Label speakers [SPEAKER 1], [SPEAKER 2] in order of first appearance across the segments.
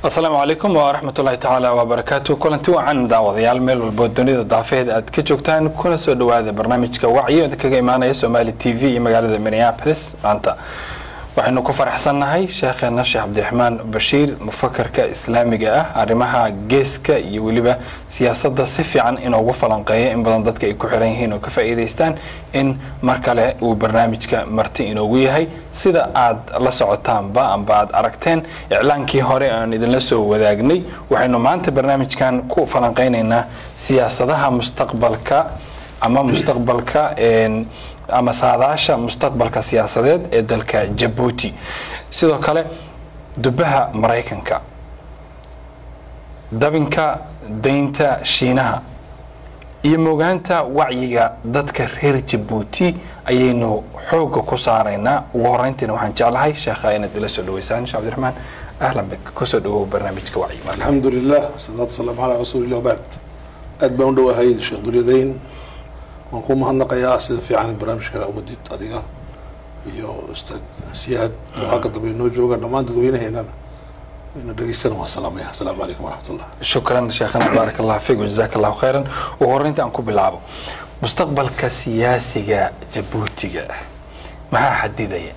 [SPEAKER 1] asalaamu calaykum waraxmatullaahi tacaala wabarakaatu kulanti wacan daawadayaal meel walbo dunida daafeheeda aad ka joogtaan kuna soo dhawaada barnaamijka wacyi oda kaga imaanaya somaali t v iyo magaalada minneapolis maanta waxaynu ku faraxsannahay sheekheena sheekh cabdiraxmaan bashiir mufakarka islaamiga ah arrimaha geeska iyo weliba siyaasadda si fiican inoogu falanqeeya in badan dadka ay ku xiran yihiin oo ka faa'iidaystaan in mar kale uu barnaamijka marti inoogu yahay sida aad la socotaanba amba aad aragteen iclaankii hore aan idinla soo wadaagnay waxaynu maanta barnaamijkan ku falanqeynaynaa siyaasadaha mustaqbalka ama mustaqbalka ama saadaasha mustaqbalka siyaasadeed ee dalka jabuuti sidoo kale dubaha maraykanka dabinka daynta shiinaha iyo mogaanta wacyiga dadka reer jabuuti ayaynu xooga ku saaraynaa ugu horeyntiina waxaan jeclahay sheekha inaad ila soo dhaweysaan sheekh cabdiraxmaan ahlan bik kusoo dhawow barnaamijka wacyiga
[SPEAKER 2] alxamdu lilah wasalaatu wasalaamu calaa rasuulillah wabacd aad baan u dhawahay sheekh dulyadayn waan ku mahadnaqayaa sida fiican barnaamijka wadid adiga iyo ustaad siyaad oo halka dambe inoo jooga dhammaan dadweynaheennana ina dhegeystana waan salaamaya asalaamu calaykum waraxmatullah
[SPEAKER 1] shukran sheekhana baarak allah fiik wajazaak allahu khayran ugu horeynta aan ku bilaabo mustaqbalka siyaasiga jabuutiga maxaa xadidaya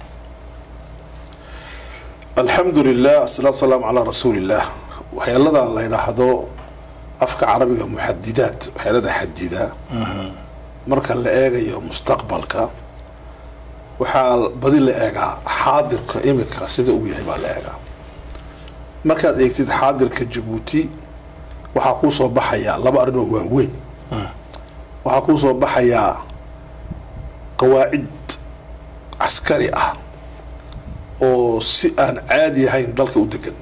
[SPEAKER 2] alxamdu lilah asalaatu wasalaamu calaa rasuulillah waxyaaladan la yidhaahdo afka carabiga muxadidaat waxyaalada xadida marka la eegayo mustaqbalka waxaa badi la eegaa xaadirka imika sida uu yahay baa la eegaa markaad eegtid xaadirka jabuuti waxaa kuu soo baxayaa laba arrin oo waaweyn waxaa kuu soo baxayaa qawaacid caskari ah oo si aan caadi ahayn dalka u degan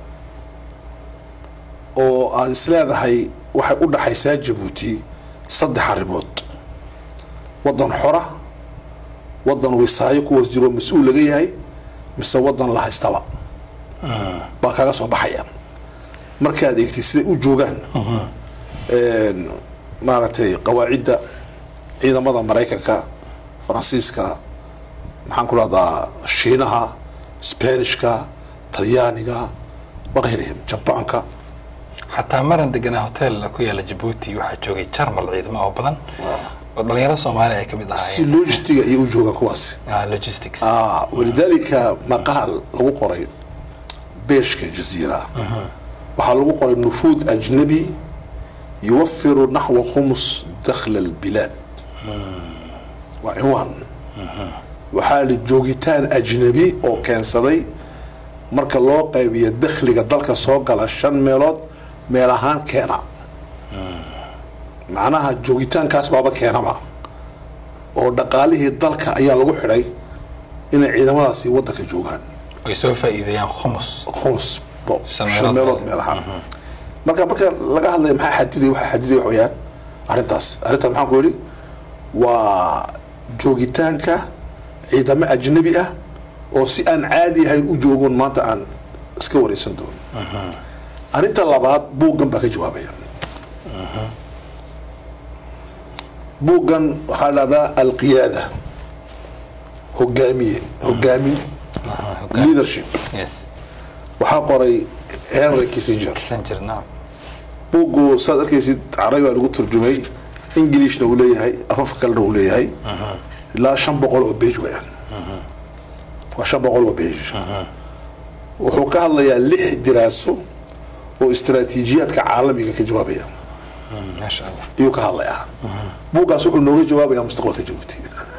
[SPEAKER 2] oo aada isleedahay waxay u dhaxaysaa jabuuti saddex arrimood waddan xora waddan wisaayo kuwaas jiro mas-uul laga yahay mise waddan la haystaba baa kaga soo baxaya markaad eegtay siday u joogaan maaragtay qawaacidda ciidamada maraykanka faransiiska maxaan ku dhahdaa shiinaha sbanishka talyaaniga wakayrihim jabaanka
[SPEAKER 1] xataa maran deganaa hotel ku yaala jabuuti waxaa joogay jarmal ciidamo oo badan oo dhalinyaro soomaaliya ay ka mid
[SPEAKER 2] si
[SPEAKER 1] ahaayeen
[SPEAKER 2] logistiga ayay u joogaan kuwaasi
[SPEAKER 1] Ah, logistics
[SPEAKER 2] ah walidaalika maqaal lagu qoray beeshka jaziira waxaa lagu qoray nufuud ajnabi yuwafiru naxwa khumus dakhla albilaad waa cinwaan waxaa li joogitaan ajnabi oo keensaday marka loo qaybiyo dakhliga dalka soo gala shan meelood meel ahaan keena macnaha joogitaankaas baaba keenaba oo dhaqaalihii dalka ayaa lagu xidhay inay ciidamadaasi wadanka joogaan
[SPEAKER 1] ay soo faa'iideeyaan khumus
[SPEAKER 2] khums bo
[SPEAKER 1] Shan
[SPEAKER 2] shan
[SPEAKER 1] meelood
[SPEAKER 2] meelood meel ahaan marka marka laga hadlaya maxaa xadiday waxaa xadiday wax weeyaan arrintaas arrintaas maxaan ku yidhi waa joogitaanka ciidamo ajnabi ah oo si aan caadi ahayn u joogoon maanta aan iska wareysan doono arrinta labaad buuggan baa ka jawaabaya buuggan waxaa la dhahdaa alqiyaada hogaamiye hogaamin leadership
[SPEAKER 1] yes
[SPEAKER 2] waxaa qoray henry kissinger
[SPEAKER 1] Messenger, naam
[SPEAKER 2] buuggu saad arkaysid carabi baa lagu turjumay englishna uu leeyahay afafka kalena uu leeyahay ilaa shan boqol oo bage weyaan waa shan boqol oo bage wuxuu ka hadlayaa lix diraaso oo istaraatiijiyaadka caalamiga ka jawaabaya
[SPEAKER 1] Mm, maasha allah
[SPEAKER 2] ayuu ka hadlayaa buuggaas wuxuu nooga jawaabayaa mustaqbalka jabuuti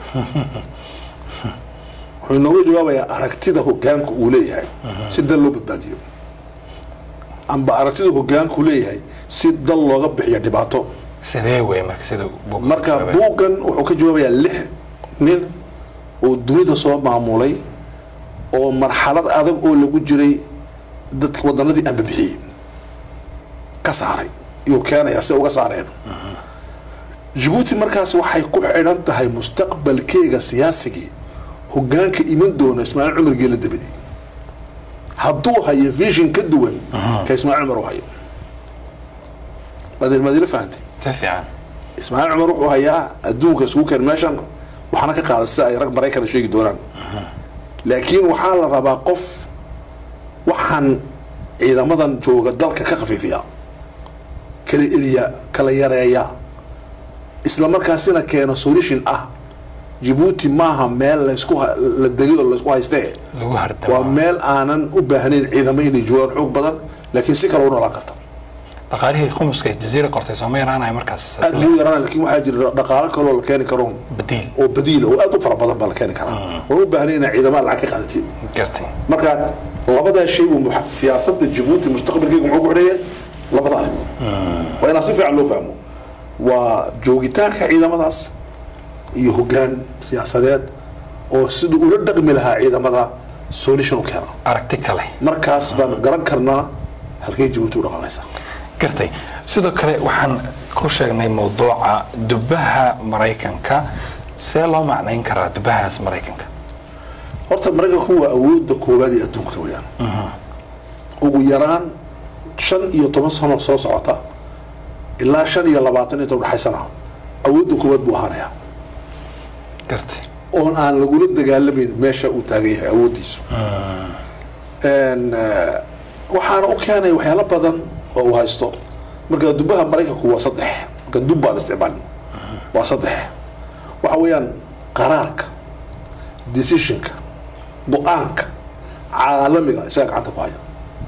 [SPEAKER 2] wuxuu nooga jawaabayaa aragtida hogaanka uu leeyahay si dal loo badbaadiyo amba aragtida hogaanka uu leeyahay si dal looga bixiyo dhibaato
[SPEAKER 1] sidee wey marka sida buugga
[SPEAKER 2] marka
[SPEAKER 1] ku jawaabay?
[SPEAKER 2] buuggan wuxuu ka jawaabayaa lix nin oo dunida soo maamulay oo marxalad adag oo lagu jiray dadka wadanadii aan babixiyey ka saaray iyuu keenayaa si uga saareen jabuuti markaas waxay ku xidhan tahay mustaqbalkeega siyaasigii hogaanka iman doona ismaaciil cumar geela dabadi hadduu hayo vision ka duwan ka ismaaciil cumar u hayo maad maadila fahantay
[SPEAKER 1] si fiican
[SPEAKER 2] ismaaciil cumar wuxuu hayaa adduunka isugu keen meeshan waxaana ka qaada sida ay rag maraykana sheegi doonaan laakiin waxaa la rabaa qof waxaan ciidamadan jooga dalka ka khafiifiya kala eriya kala yareeya isla markaasina keeno solution ah jabuuti maaha meel laysku ha- la degay oo laysku haystee
[SPEAKER 1] lagu
[SPEAKER 2] waa
[SPEAKER 1] hardamo
[SPEAKER 2] meel aanan u baahnayn ciidamo inay joogaan xoog badan laakiin si kale u noolaan karta
[SPEAKER 1] dhaqaalihii khumuska ee jaziira qortay sooma yaraanaya markaas
[SPEAKER 2] aad buu yaraan laakiin waxaa jira dhaqaalo kaloo la keeni karo
[SPEAKER 1] badiil
[SPEAKER 2] oo badiila oo aad u fara badan baa la keeni karaa oon u baahnayn inaa ciidamada lacag ka qaadatid
[SPEAKER 1] gartay
[SPEAKER 2] marka labadaa shay buu muxa- siyaasadda jabuuti mustaqbalkeega muxuu ku xidhaya labada arrimood waa inaan si fiican loo fahmo waa joogitaanka ciidamadaas iyo hoggaan siyaasadeed oo siduu ula dhaqmi lahaa ciidamada solution u keena
[SPEAKER 1] aragti kale
[SPEAKER 2] markaas baan garan karnaa halkay jabuuti u dhaqanaysa
[SPEAKER 1] gartay sidoo kale waxaan ku sheegnay mawduuca dubaha maraykanka see loo macnayn karaa dubahaas maraykanka
[SPEAKER 2] horta maraykanku waa awoodda koowaad ee adduunka weyaan ugu yaraan shan iyo toban sano soo socota ilaa shan iyo labaatan inta udhexaysana awoodda koowaad buu ahaanaya
[SPEAKER 1] gartay
[SPEAKER 2] oon aan lagula dagaalamayn meesha uu taagan yahay awooddiisu En, eh, waxaana u keenay waxyaalo badan oo uu haysto marka dubaha maraykanku waa saddex marka dub baan isticmaalin waa saddex waxa weeyaan qaraarka decisionka go-aanka caalamiga isaga gacanta ku haya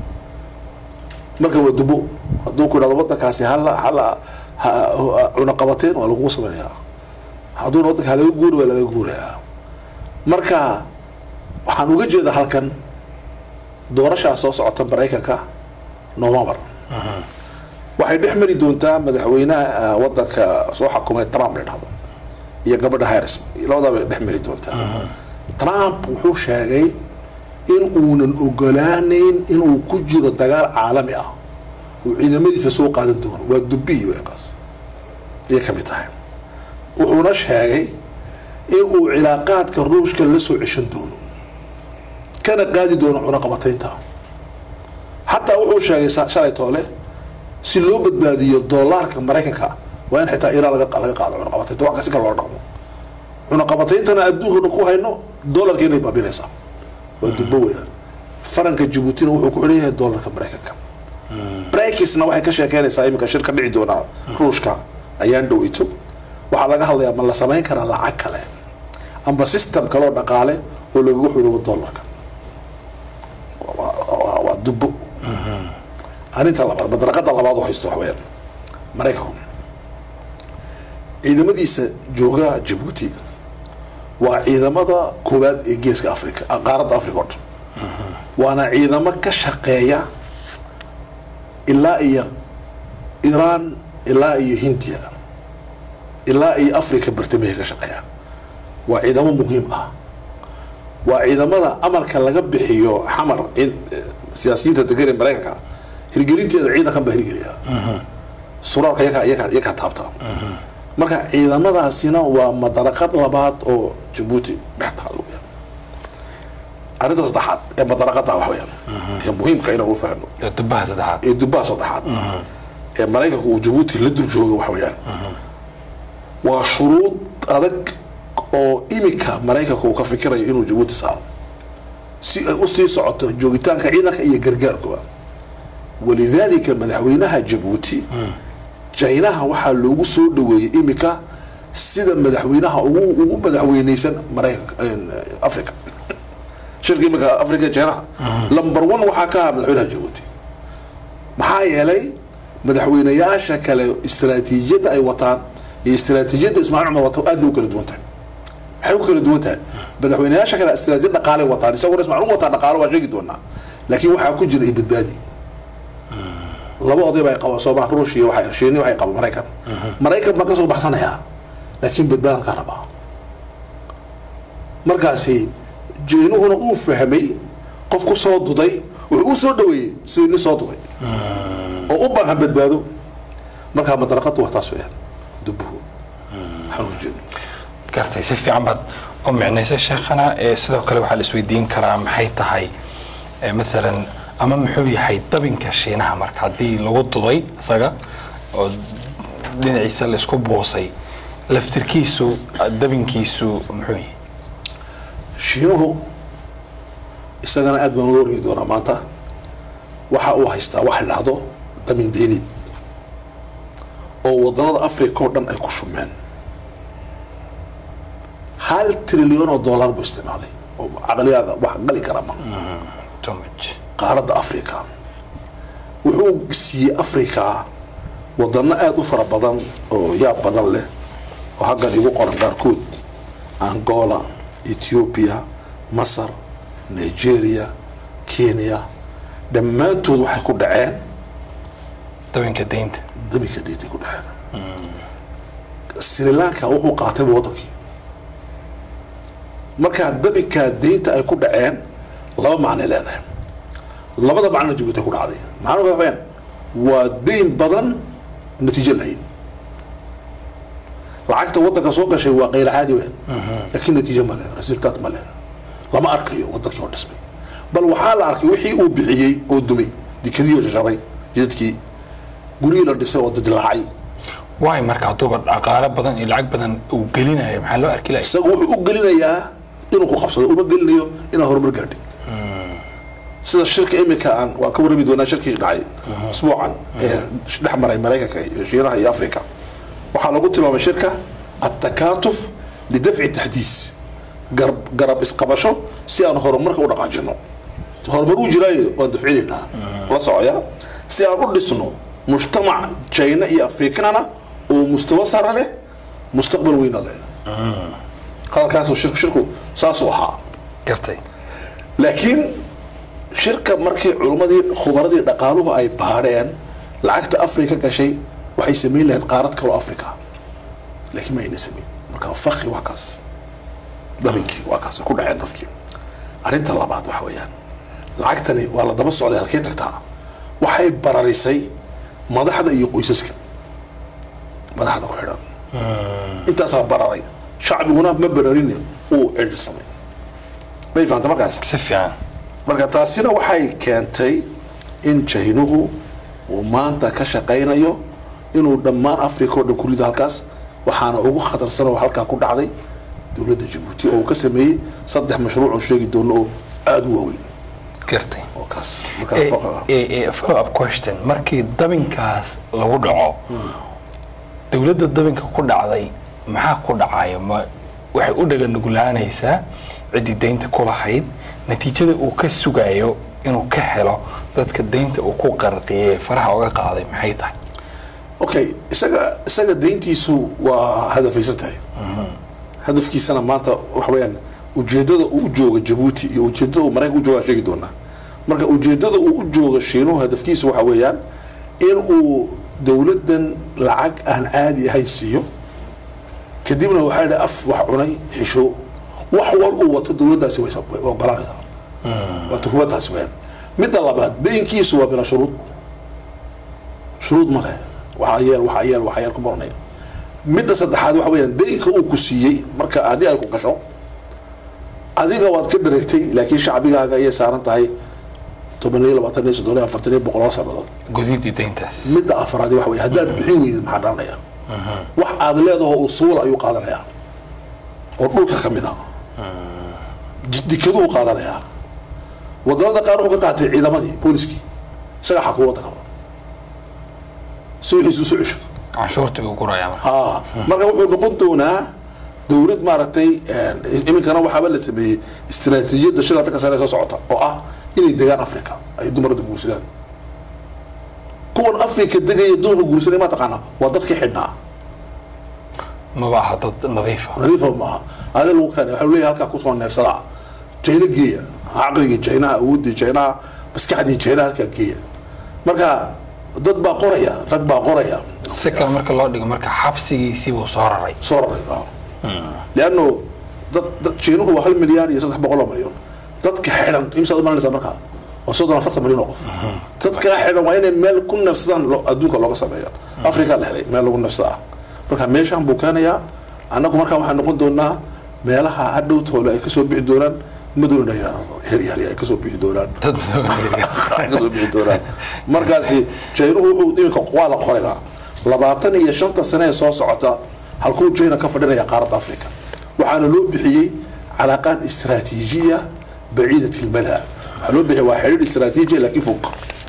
[SPEAKER 2] marka waa dubo hadduu ku idhahdo wadankaasi hala hala ha- ha- cunaqabateen waa lagugu samaynayaa hadduuna wadanka halaga guuri waa laga guurayaa marka waxaan uga jeedaa halkan doorashaa soo socota maraykanka november waxay dhex mari doontaa madaxweynaha ah, wadanka soo xakumay trump la dhahdo iyo gabadha harris labadaa bay dhex mari doontaa trump wuxuu sheegay in uunan ogolaaneyn inuu ku jiro dagaal caalami ah uu ciidamadiisa soo qaadan doono waa dubiyi weekaas ayay ka mid tahay wuxuuna sheegay in uu cilaaqaadka ruushka la soo ceshan doono kana qaadi doono cunaqabataynta xataa wuxuu sheegay sa- shalay toole si loo badbaadiyo doolaarka maraykanka waa in xitaa iiraan laga laga qaado cunaqabataynta wax kasi kale loo dhaqmo cunaqabatayntana adduunkana ku hayno doolarka inay baabinaysaa waa dubbo weeyaan faranka jabuutina wuxuu ku xidhan yahay doolarka maraykanka brakisna waxay ka sheekeynaysaa iminka shir ka dhici doonaa ruushka ayaan dhoweyto waxaa laga hadlayaa ma la samayn karaa lacag kale amba system kaloo dhaqaale oo lagaga xidhoobo doolarka Waa- waa- waa dubbo arrinta labaad madaraqada labaad oo haysto waxweyaan maraykanku ciidamadiisa jooga jabuuti waa ciidamada koowaad ee geeska africa ah, qaaradda africa oo dhan waana ciidamo ka shaqeeya ilaa iyo iran ilaa iyo hindiya ilaa iyo africa bartamaha ka shaqeeya waa ciidamo muhiim ah waa ciidamada amarka laga bixiyo xamar in- eh, siyaasiyiinta degan ee maraykanka hirgelinteeda ciidankan baa hirgeliya suraalka iyakaa iyakaa iyakaa taabta marka ciidamadaasina waa madaraqad labaad oo jabuuti dhex taalo weyaan arrinta saddexaad ee madaraqada wax weyaan ee muhiimka inaan u fahno
[SPEAKER 1] ee dubaha saddexaad
[SPEAKER 2] ee dubaha saddexaad ee maraykanku uu jabuuti la dul joogo wax weeyaan waa shuruud adag oo imika maraykanku uu ka fikirayo inuu jabuuti saaro si ay usii socoto joogitaanka ciidanka iyo gargaarkuba walidaalika madaxweynaha jabuuti jaynaha waxaa loogu soo dhaweeyey imika sida madaxweynaha ugu ugu madaxweyneysan maraykanka africa shirka imika africa jaynaha number one waxaa ka ahaa madaxweynaha jabuuti maxaa yeelay madaxweynayaasha kale istaraatiijiyadda ay wataan iyo istaraatiijiyadda ismaaciil cumar wato aad bay u kala duwan tahay maxay ku kala duwan tahay madaxweynayaasha kale istaraatiijiyad dhaqaalay wataan isaguna ismaaciil wataa dhaqaalo waa sheegi doonaa laakiin waxaa ku jira ibadbaadi laba oday baa qaba soomaa ruush iyo waxay shiini waxay qaba maraykan maraykan baan ka soo baxsanayaa laakiin badbaadan kaa rabaa markaasi jeenuhuna uu fahmay qof ku soo duday wuxuu u soo dhaweeyey sidii nin soo duday oo u baahan badbaado markaa madaraqadu waa taas weyaan dubuhu waxaan uga jeedno
[SPEAKER 1] gartay si fiican baad u micnaysay sheekhana ee sidoo kale waxaa la isweydiin karaa maxay tahay ee maalan ama muxuu yahay dabinka shiinaha marka haddii lagu duday isaga oo dhinaciisa laisku buusay laftirkiisu dabinkiisu muxuu yahay
[SPEAKER 2] shiinuhu isagana aad baan uga warmi doonaa maanta waxa uu haystaa wax la dhahdo damin deynid oo wadanada africa oo dhan ay ku shumeen hal trilyan oo dollar buu isticmaalay oo caqliyaada wax gali kara ma
[SPEAKER 1] too much
[SPEAKER 2] qaaradda africa wuxuu siiyey africa wadano aada u fara badan oo yaab badan leh oo haggan igu qoran qaarkood angola ethiopia masar nigeria kenya dhammaantood waxay ku dhaceen
[SPEAKER 1] dabinka deynta
[SPEAKER 2] daminka diintay ku dhaceen sri lanka wuxuu qaatayba wadankii markaa daminkaa deynta ay ku dhaceen laba macnay leedahay labada macnona jabuuti ay ku dhacday maxaa uga faheen waa deyn badan natiijo lahayn lacagta wadanka soo gashay waa qayr caadi weyn laakiin natiijo ma leh resultaat ma leh lama arkayo wadankii oo dhismay bal waxaa la arkay wixii uu bixiyey oo dumay dikadiyo shashabay jidadkii gurihii la dhisay oo didilaacay
[SPEAKER 1] waay marka hadduuba dhaqaale badan iyo lacag badan uu gelinayo maxaa loo arki lahay
[SPEAKER 2] isagu wuxuu u gelinayaa inuu ku qabsado uma gelinayo inaad horumar gaadhid sida shirka imika aan waan ka warrami doonaa shirkii dhacay usbuucan ee dhex maray maraykanka iyo shiinaha iyo africa waxaa lagu tilmaamay shirka attakatuf lidafci taxdiis garab garab isqabasho si aan horumarka u dhaqaajino horumar uu jiraayo waan dafcinaynaa la socoya si aan u dhisno mujtamac china iyo afrikaana oo mustawa sare leh mustaqbal weyna leh hadalkaas shirku shirku saasuu ahaa
[SPEAKER 1] gartay
[SPEAKER 2] laakiin shirka markii culummadii khubaradii dhaqaaluhu ay baadheen lacagta afrika gashay waxay samayn lahayd qaarad kaloo africa laakiin ma ayna samayn marka fakhi waa kaas dabinkii waa kaas way ku dhaceen dadkii arrinta labaad waxa weeyaan lacagtani waa la daba socday halkee tagtaa waxay bararisay madaxda iyo qoysaska madaxda ku xidhan intaasaa bararay shacbiguna ma bararin uu cidhisamay may fahanta markaas
[SPEAKER 1] si fiican
[SPEAKER 2] marka taasina waxay keentay in jaynuhu uu maanta ka shaqaynayo inuu dhammaan africa oo dhan ku rido halkaas waxaana ugu khatarsan oo halkaa ku dhacday dowladda jabuuti oo uu ka sameeyey saddex mashruuc oo sheegi doono oo aada u waaweyn
[SPEAKER 1] gartay
[SPEAKER 2] oo kaas
[SPEAKER 1] Eh,
[SPEAKER 2] markaa
[SPEAKER 1] eh, eh, follow up question markii dabinkaas lagu dhaco dowladda dabinka ku dhacday maxaa ku dhacaya ma waxay u dhaga nuglaanaysaa ciddii deynta ku lahayd natiijada uu ka sugayo inuu ka helo dadka deynta uu ku qarqiyey faraha uga qaaday maxay tahay
[SPEAKER 2] okay isaga isaga deyntiisu waa hadafaysan tahay hadafkiisana maanta waxa weeyaan ujeedada uu u jooga jabuuti iyo ujeedada uu maraykanka u jooga aan sheegi doonaa marka ujeedada uu u jooga shiinuhu hadafkiisu waxa weeyaan in uu dowladdan lacag aan caadi ahayn siiyo kadibna waxaa yidhi af wax cunay xisho wax wal uu wato dowladdaasi way way ogolanaysaa waa tuhmadaasi weeyaan midda labaad deynkiisu waa bila shuruud shuruud ma leh waxaa yeel waxaa yeel waxaa yeel ku baranaya midda saddexaad waxa weeyaan deynka uu ku siiyey marka adi ay ku gasho adiga waad ka dhareegtay laakiin shacbigaaga ayay saaran tahay toban iyo labaatan iyo soddon iyo afartan iyo boqol oo sannadood
[SPEAKER 1] gudidii deyntaas
[SPEAKER 2] midda afraad waxa weeye haddaad bixin weydid maxaa dhalanaya wax aad leedaho usuul ayuu qaadanayaa oo dhulka ka mid a dikaduu qaadanayaa wadamada qaar wuxuu ka qaatay ciidamadii booliskii isaga xakuu waddanka si wixiisu isu ceshado
[SPEAKER 1] canshuurta buu gurayaa marka
[SPEAKER 2] haa marka wuxuu noqon doonaa dowlad maaragtay iminkana waxaaba la sameeyey istiraatiijiyadda shil afrika sare soo socota oo ah inay degaan africa ay dumarada guursadaan kuwan africa degaya dumarka guursanay ma taqaana waa dadkii xidhnaa
[SPEAKER 1] maba aha dad nadiifa
[SPEAKER 2] nadiifa maaha ade lagu keenay waxa leeyahay halkaa kusoo neefsada jayna geeya caqligii jaynaha awoodii jaynaha maskaxdii jaynaha halkaa geeya marka dad baa qoraya rag baa qoraya
[SPEAKER 1] si kale marka loo dhigo marka xabsigiisii buu soo raray
[SPEAKER 2] soo raray lianno dad dad shiinuhu waa hal milyaar iyo saddex boqol oo milyan dadka xidhan imsaad umalanaysaa markaa waa soddon afartan milyan oo qof dadka xidhan waa inay meel ku neefsadaan lo- adduunka looga sameeya africa la helay meel lagu neefsada ah marka meeshaan buu keenayaa annagu markaa waxaan noqon doonaa meelaha hadhow toole ay kasoo bixi doonaan madow heryaari ay kasoo bixi doonaan
[SPEAKER 1] dad madoobeeya
[SPEAKER 2] ay kasoo bixi doonaan markaasi jaynuhu wuxuu iminka waa la qoraynaa labaatan iyo shanta sane ee soo socota halkuu jayna ka fadhinaya qaaradda africa waxaana loo bixiyey calaaqaan istiraatiijiya baciidat ilmala waxaa loo bixiyay waa xidhiidh istiraatiijiya laakiin fog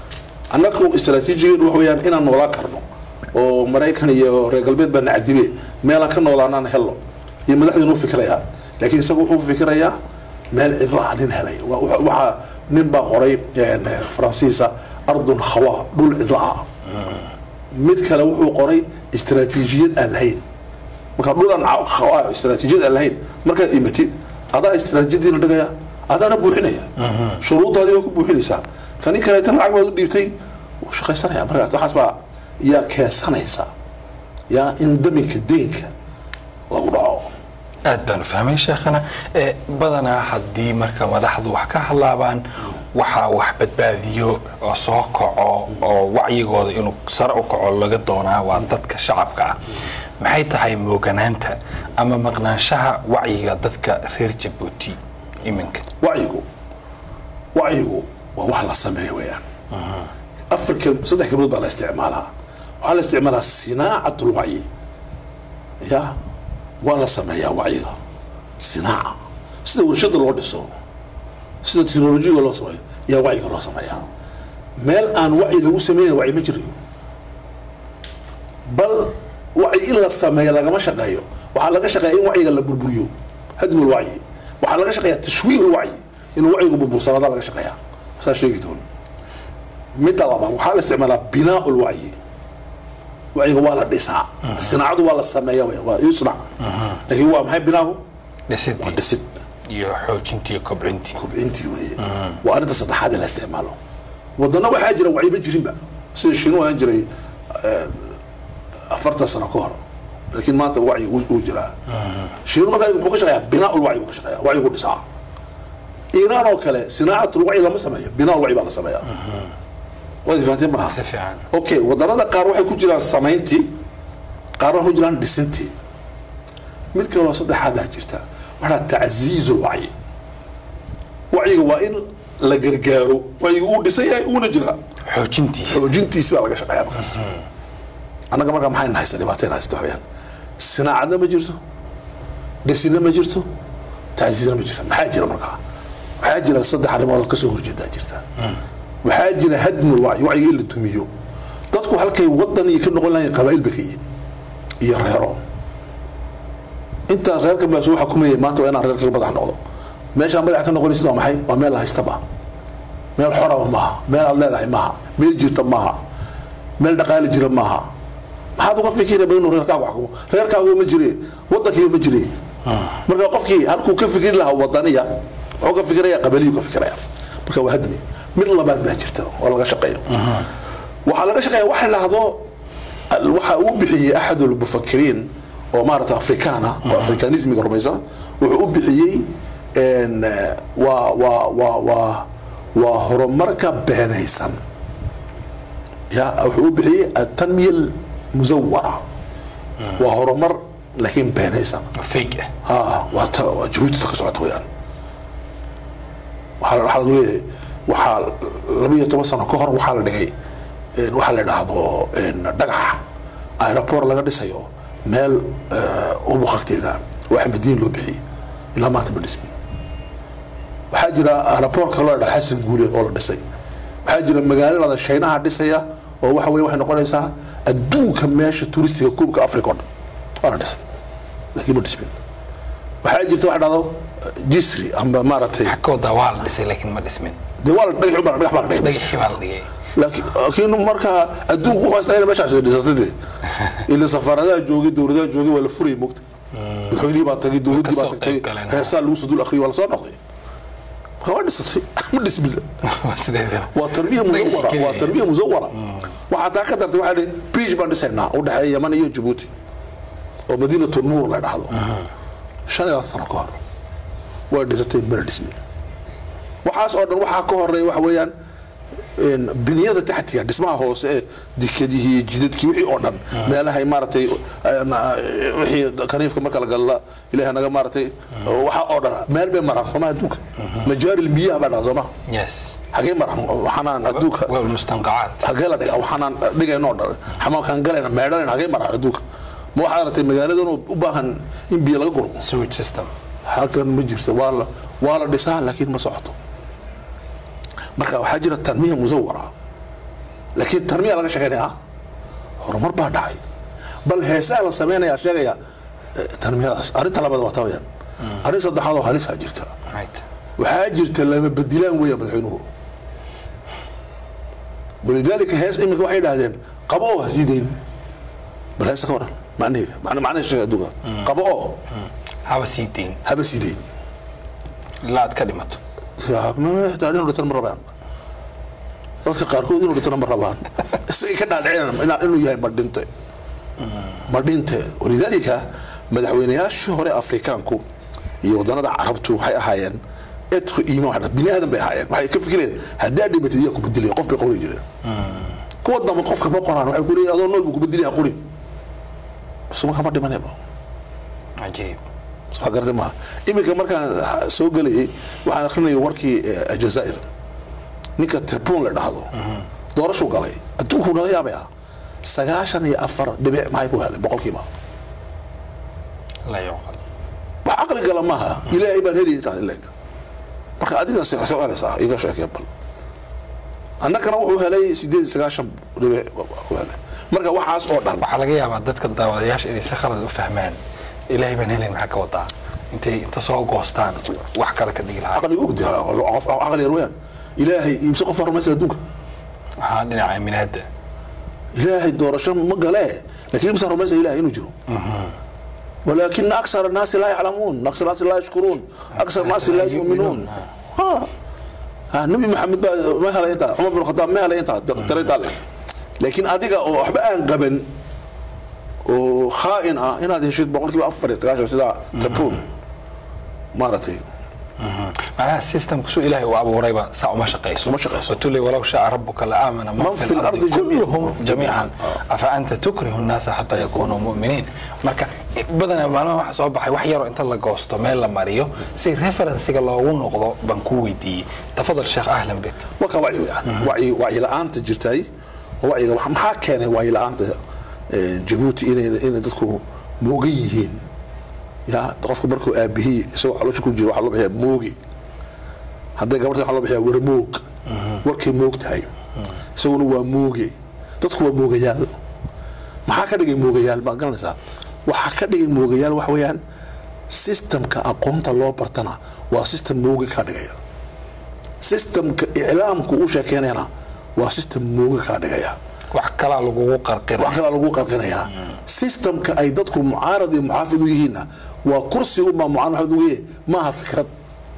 [SPEAKER 2] annagu istaraatiijigeenu wax weeyaan inaan noolaan karno oo maraykan iyo reer galbeed baa nacdibe meelaan ka noolaanaan helno iyo madaxdiinu fikirayaa laakiin isagu wuxuu fikirayaa meel cidlaa nin helay Wa- wa- waxaa nin baa qoray een, faransiisa ardun khawa dhul cidlaa mid kale wuxuu qoray istaraatiijiyad aan lahayn marka dhulan khawa istaraatiijiyad aan lahayn markaad imatid adaa istaraatiijiyadiina dhigaya adaana buuxinaya shuruudaadii waa ku buuxinaysaa kani kaleetan lacag baad u dhiibtay wuu shaqaysanaya markaas waxaas baa yaa keensanaysa yaa in daminka deynka lagu dhaco
[SPEAKER 1] aad baan u fahmay sheekhana ee badanaa haddii marka madaxdu wax ka hadlaabaan waxaa wax badbaadiyo oo soo kaco oo wacyigooda inuu sare u kaco laga doonaa waa dadka shacabka ah maxay tahay mooganaanta ama maqnaanshaha wacyiga dadka reer jabuuti iminka
[SPEAKER 2] wacyigu wacyigu waa wax la sameeyo weeyaan afar kelm saddex kelmadood baa la isticmaalaa waxaa la isticmaalaa sinaacat lwacyi ya waa la sameeyaa wacyiga sinaaca sida warshada loo dhiso sida teknolojiyaga loo sameeyo yaa wacyiga loo sameeyaa meel aan wacyi lagu sameynayn wacyi ma jirayo bal wacyi in la sameeyo lagama shaqeeyo waxaa laga shaqeeya in wacyiga la burburiyo hadmi lwacyi waxaa laga shaqeeya tashwiih lwacyi inuu wacyigu burbursanaada laga shaqeeya saa sheegi doon midda labaad waxaa la isticmaalaa binaa lwacyi wacyiga waa la dhisaa sinaacadu waa la sameeya wey, waa yusnac laakiin waa maxay binaagu waa
[SPEAKER 1] dhisidii
[SPEAKER 2] dhisid
[SPEAKER 1] iyo xoojintii iyo kobcintii
[SPEAKER 2] kobcintii weeye waa arrinta saddexaad ee la isticmaalo wadana waxaa jira wacyiba jirinba sida shiinu ahaan jiray eh, afartan sano ka hor laakiin maanta wacyi uu uu jiraa shiinu markaa muxuu ka shaqeeyaa binaa lwacyi buu ka shaqeeyaa wacyigu dhisaa iiraan oo kale sinaacatul wacyi lama sameeyo binaa lwacyi baa la sameeyaa waad fahanteen maaha
[SPEAKER 1] si fiican
[SPEAKER 2] okay wadanada qaar waxay ku jiraan samayntii qaarna waxay ku jiraan dhisintii mid kaloo saddexaadaa jirta waxaa tacziiz lwacyi wacyiga waa in la gargaaro wacyiga uu dhisan yahay uuna jiraa
[SPEAKER 1] xoojintiisa
[SPEAKER 2] xoojintiisi baa laga shaqeeya markaas annaga markaa maxay nahaysa dhibaateen haysta waxyaan sinaacadna ma jirto dhisinna ma jirto tacziizna ma jirta maxaa jira markaa waxaa jira saddex arrimood oo kasoo horjeedaa jirta waxaa jira hadmul wacyi wacyiga in la dumiyo dadku halkay wadan iyo ka noqon lahayn qabaa'il ba ka yihin iyo reero intaas reerkan baa soo xukumayay maanta waa inaan reerka ka madax noqdo meeshaan madax ka noqonaysid waa maxay waa meel la haystaba meel xoraba maaha meel aad leedahay maaha meel jirta maaha meel dhaqaali jira maaha maxaad uga fikiraba inuu reerkaagu xukumo reerkaagu ma jire wadankiiba ma jire marka qofkii halkuu ka fikiri lahaa wadaniya wuxuu ka fikiraya qabaliyu ka fikiraya marka waa hadmi mid labaad baa jirta oo laga shaqeeyo waxaa laga shaqeeya waxa la dhahdo waxa uu bixiyey axad lmufakiriin oo maarata afrikaana oo afrikanismiga rumaysan wuxuu u bixiyey een, eh, waa waa waa waa waa horumarka beenaysan ya wuxuu u bixiyey atanmiya musawara waa horumar laakiin beenaysan
[SPEAKER 1] fake ah
[SPEAKER 2] ها وات جهودي تكسعت ويان waxaa waxaa lagu leeyahay waxaa laba iyo toban sano ka hor waxaa la dhigay een, waxaa la idhaahdo een, dhagax aeroport laga dhisayo meel ubuq agteeda oo axmediin loo bixiyey ilaa maanta ma dhismin waxaa jira aeroport kaloo la dhaha xasan guule oo la dhisay waxaa jira magaalada shaynaha dhisaya oo waxa weye waxay noqonaysaa adduunka meesha turistiga kuubka africa oo dhan waa la dhisay laakiin ma dhismin waxaa jirta waxa dhahdo jisri amba maaragtay
[SPEAKER 1] xagooda waa la dhisay laakiin ma dhismin
[SPEAKER 2] dee waa la dhagax baa dhagax baa la dhigay
[SPEAKER 1] dhagaxii baa la dhigay
[SPEAKER 2] laakiin laakiin markaa adduunku wuxuu haystaa inay meeshaas dhisatay dee ila safaaradaha joogay dowladaha joogay waa la furayay mogta madaxweynihii baa tagay dowladdii baa
[SPEAKER 1] kasoo
[SPEAKER 2] tagtay
[SPEAKER 1] qayb galeen.
[SPEAKER 2] heesaa lagu soo dul akhriyay waa la soo noqday marka waa dhisatay ma dhismin
[SPEAKER 1] waa sideeda
[SPEAKER 2] waa tarbiya musawara waa tarbiya musawara waxaa taa ka dartay waxaa dhihi bridge baan dhisaynaa u dhexeeya yaman iyo jabuuti oo madiinatu nuur la dhahdo shan iyo labaatan sano ka hor way dhisatay mana dhismin waxaas oo dhan waxaa ka horeeya waxa weeyaan een, biniyada taxtiga dhismaha hoose ee dekadihii jidadkii wixii oo dhan meelahay maaragtay een, wixii kaniifka marka la galla ilaahay naga maaragtay waxa oo dhan meel bay maraan sooma adduunka majaaril miyaha baa dhaha sooma
[SPEAKER 1] yes
[SPEAKER 2] hagee maraan waxaanaan adduunka
[SPEAKER 1] waa mustanqacaad
[SPEAKER 2] hagee la dhiga waxaanaan dhigayno dhan xamaamkaan galayna meedhanayna hagee maraan adduunka ma waxaad aragtay magaaladan oo u baahan in biyo laga guro
[SPEAKER 1] sewage system
[SPEAKER 2] halkan ma jirto waa la waa la dhisaa laakiin ma socoto marka waxaa jira tanmiya musawara laakiin tarmiya laga sheegaynaya horumar baa dhacay bal heesaa la sameynaya sheegaya eh, tarmiyadaas arrinta labaad waa tawayaan arrin saddexaad oo halisaa jirta
[SPEAKER 1] right
[SPEAKER 2] waxaa jirta lama bedilaan weya madaxweynuhu walidaalika hees imika waxay idhahdeen qabo oo ha sii dayn bal heesa ka waran macnaheega macna macnaha sheega adduunka qabo oo
[SPEAKER 1] haba sii deyn
[SPEAKER 2] haba sii dayn
[SPEAKER 1] ilaa aad ka dhimato
[SPEAKER 2] Ya, ma- ma- xitaa inuu dhintana ma rabaan dadka qaarkood inuu dhintana ma rabaan isagay ka dhaadhicin ina- inuu yahay madhinte madhinte walidaalika madaxweynayaashii hore afrikaanku iyo wadanada carabtu waxay ahaayeen etqi iimaan waxay dhahay, bini aadan bay ahaayeen waxay ka fikireen haddaa dhimatid iyaa ku bedelaya qof bay qori jireen kuwa dambe qofka ma qoraan waxay ku leeyihin adoo nool buu ku bedelaya qori suma kama dhimanayba
[SPEAKER 1] cajiib
[SPEAKER 2] soo gartay maaha iminka markaan soo gelayay waxaan akrinaya warkii eh, aljazaa'ir ninka tebun la dhahdo doorashuu galay adduunku nala yaabaya sagaashan iyo afar dhibic maxay ku helay boqolkiiba
[SPEAKER 1] la yuqal
[SPEAKER 2] wax caqli gala maaha ilaahay baan helay intaas ileeg marka adiga soo helaysaa iga sheekee bal annagana wuxuu helay sideed iyo sagaashan dhibic ku helay marka waxaas oo dhan
[SPEAKER 1] waxaa laga yaabaa dadka daawadayaasha inay si khalad u fahmaan ilaahay baan helayn maxaa ka wadaa intay inta soo goostaan wax kale ka dhigi lahaa
[SPEAKER 2] caqliga ugdi qof caqli yar weyaan ilaahay imse qof baa rumaysan adduunka
[SPEAKER 1] waxaa dhinaca aaminaada
[SPEAKER 2] ilaahay doorasho ma galee laakiin imsa rumaysa ilahay inuu jiro ولكن أكثر الناس لا يعلمون أكثر الناس لا يشكرون أكثر الناس لا يؤمنون ها ها النبي محمد بقى ما هلا أنت عمر بن الخطاب ما هلا أنت ترى تعلم لكن أديك أو أحب أن قبل وخائن آه إن هذه شيء بقول كيف أفر تكاش كذا تبون مرتين
[SPEAKER 1] معناها السيستم كسو إلهي وأبوريبا ساعة ما شقيسو
[SPEAKER 2] ما شقيسو.
[SPEAKER 1] وتقول ولو شاء ربك لآمن من,
[SPEAKER 2] من في الأرض جميعاً.
[SPEAKER 1] كلهم جميعا
[SPEAKER 2] آه.
[SPEAKER 1] أفأنت تكره الناس حتى يكونوا مؤمنين marka badanaa maalmaha waxa soo baxay wax yaroo inta la goosto meel la mariyo si referensiga loogu noqdo baan ku weydiiyey tafadal sheekh ahlan bik
[SPEAKER 2] marka wacyi yani wacyi wacyi la-aanta jirtay wacyiga wax- maxaa keenay wacyi la-aanta eh, jabuuti inay inay dadku moogan yihiin ya qofka markuu aabihii isagoo caloosha ku jira waxaa loo bixiyaa moogi hadday gabadha waxaa loo bixiyaa warmoog warkay moog tahay isaguna waa mooge dadku waa moogayaal maxaa ka dhigay moogayaal maad garanaysaa waxaa ka dhigay moogayaal waxa weeyaan systemka aqoonta loo bartana waa system moogi ka dhigaya systemka iclaamku u sheekeynayana waa system mooga kaa dhigaya
[SPEAKER 1] wax kalaa lagugu qarqira
[SPEAKER 2] wax kalaa lagu qarqinayaa systemka ay dadku mucaarad iyo muxaafid u yihiinna waa kursi unbaa mucaarad muxaafid ugu yahay maaha fikrad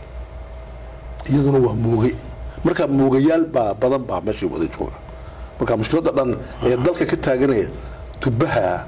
[SPEAKER 2] iyaduna waa mooge marka moogayaal baa badan baa meesha wada jooga marka mushkiladda dhan ee dalka ka taaganaya tubaha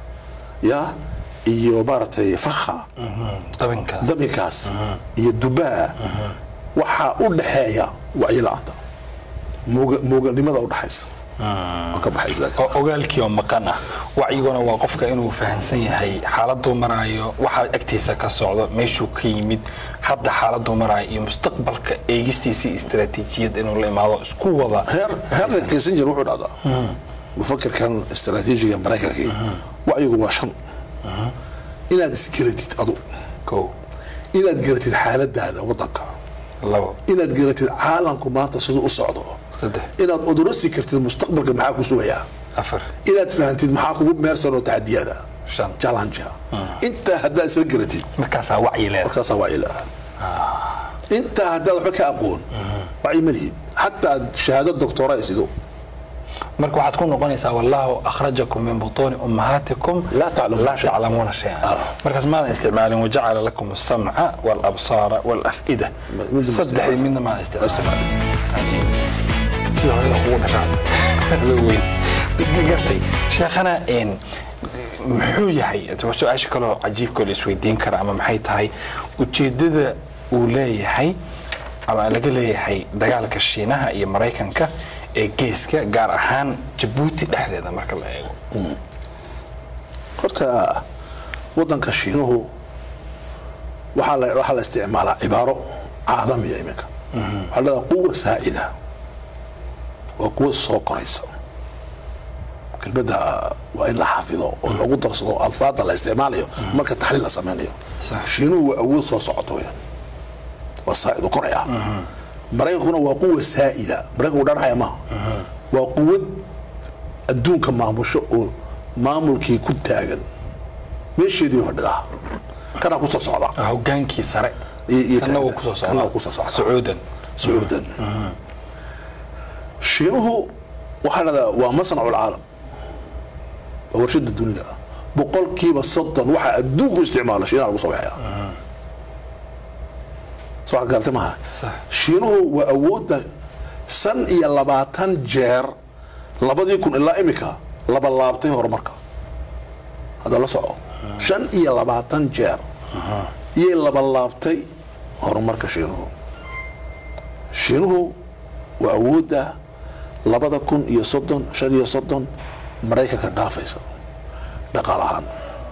[SPEAKER 2] ya iyo maaragtay fakha
[SPEAKER 1] dabinkaas
[SPEAKER 2] daminkaas iyo dubaha waxaa u dhaxeeya wacyi la-aanta mooga- mooganimada u dhaxaysa oo ka baxay zaaka.
[SPEAKER 1] oo ogaalkii oo maqan ah wacyiguna waa qofka inuu fahansan yahay xaaladuu maraayo waxa agtiisa ka socdo meeshuu ka yimid hadda xaaladuu maraayo iyo mustaqbalka eegistiisii istaraatiijiyad inuu la imaado isku wada
[SPEAKER 2] heer heerka kissinger wuxuu dhahdaa mufakirkan istaraatiijiga maraykankii wacyigu waa shan inaad isgaratid adu
[SPEAKER 1] ko
[SPEAKER 2] inaad garatid xaaladaada wadanka
[SPEAKER 1] labo
[SPEAKER 2] inaad garatid caalamku maanta siduu u socdo
[SPEAKER 1] saddex
[SPEAKER 2] inaad odorosi kartid mustaqbalka maxaa ku sugayaa
[SPEAKER 1] afar
[SPEAKER 2] inaad fahantid maxaa kugu meersan oo taxadiyada
[SPEAKER 1] shan
[SPEAKER 2] challenge intaa haddaad isla garatid
[SPEAKER 1] markaasaa wacyi leeda
[SPEAKER 2] markaasaa wacyi la intaa haddaad waxba ka aqoon wacyi ma lihid xataa shahaado doctora ay sido
[SPEAKER 1] marka waxaad ku noqonaysaa wallahu akhrajakum min butuuni ummahaatikum
[SPEAKER 2] Laa taclamuuna
[SPEAKER 1] laa
[SPEAKER 2] shay'an.
[SPEAKER 1] taclamuuna shay-an markaas maadan isticmaalin wajacala lakum asamca walabsaara walaf'ida
[SPEAKER 2] midna ma
[SPEAKER 1] saddexdii
[SPEAKER 2] isticmaalin.
[SPEAKER 1] midna maadan
[SPEAKER 2] Ma
[SPEAKER 1] isticmaalin
[SPEAKER 2] isticmaalin.
[SPEAKER 1] sida hore kugu dhashaan weyn gartay sheekhana een muxuu yahay waa su-aasha kaloo cajiibkoo la isweydiin kara ama maxay tahay ujeedada uu leeyahay ama laga leeyahay dagaalka shiinaha iyo maraykanka ee geeska gaar ahaan jabuuti dhexdeeda marka la eego
[SPEAKER 2] horta wadanka shiinuhu waxaa la waxaa la isticmaalaa cibaaro caalamiya iminka waxaa la quwa saacida waa quwa soo koraysa kelmadda waa in la xafido oo lagu darsado alfaada la isticmaalayo marka taxliil la sameynayo
[SPEAKER 1] Sax.
[SPEAKER 2] shiinuhu waa awood soo socoto weyaan waa saacid u koraya maraykankuna waa quwa saa'ida maraykanku dhanacaya maaha waa quwad adduunka maamusho oo maamulkii ku taagan meesheedii bay fadhidaa kanaa kusoo socdaa
[SPEAKER 1] Ah, hogaankii sare
[SPEAKER 2] iyo- iyo
[SPEAKER 1] Kana wuu
[SPEAKER 2] taagna.
[SPEAKER 1] kusoo
[SPEAKER 2] Kana wuu
[SPEAKER 1] socdaa
[SPEAKER 2] kusoo socdaa.
[SPEAKER 1] sacuudan
[SPEAKER 2] sacuudan shiinuhu waxaa dhahdaa waa masnacu lcaalam waa warshada dunida boqolkiiba soddon waxaa adduunku isticmaala shiinaha lagu soo waxaya soo waxaad garatay maaha
[SPEAKER 1] Sax.
[SPEAKER 2] shiinuhu waa awoodda shan iyo labaatan jeer labadii kun ilaa imika laba laabtay horumarka hadda la soco shan iyo labaatan jeer iyay laba laabtay horumarka shiinuhu shiinuhu waa awoodda labada kun iyo soddon shan iyo soddon maraykanka dhaafaysa dhaqaal ahaan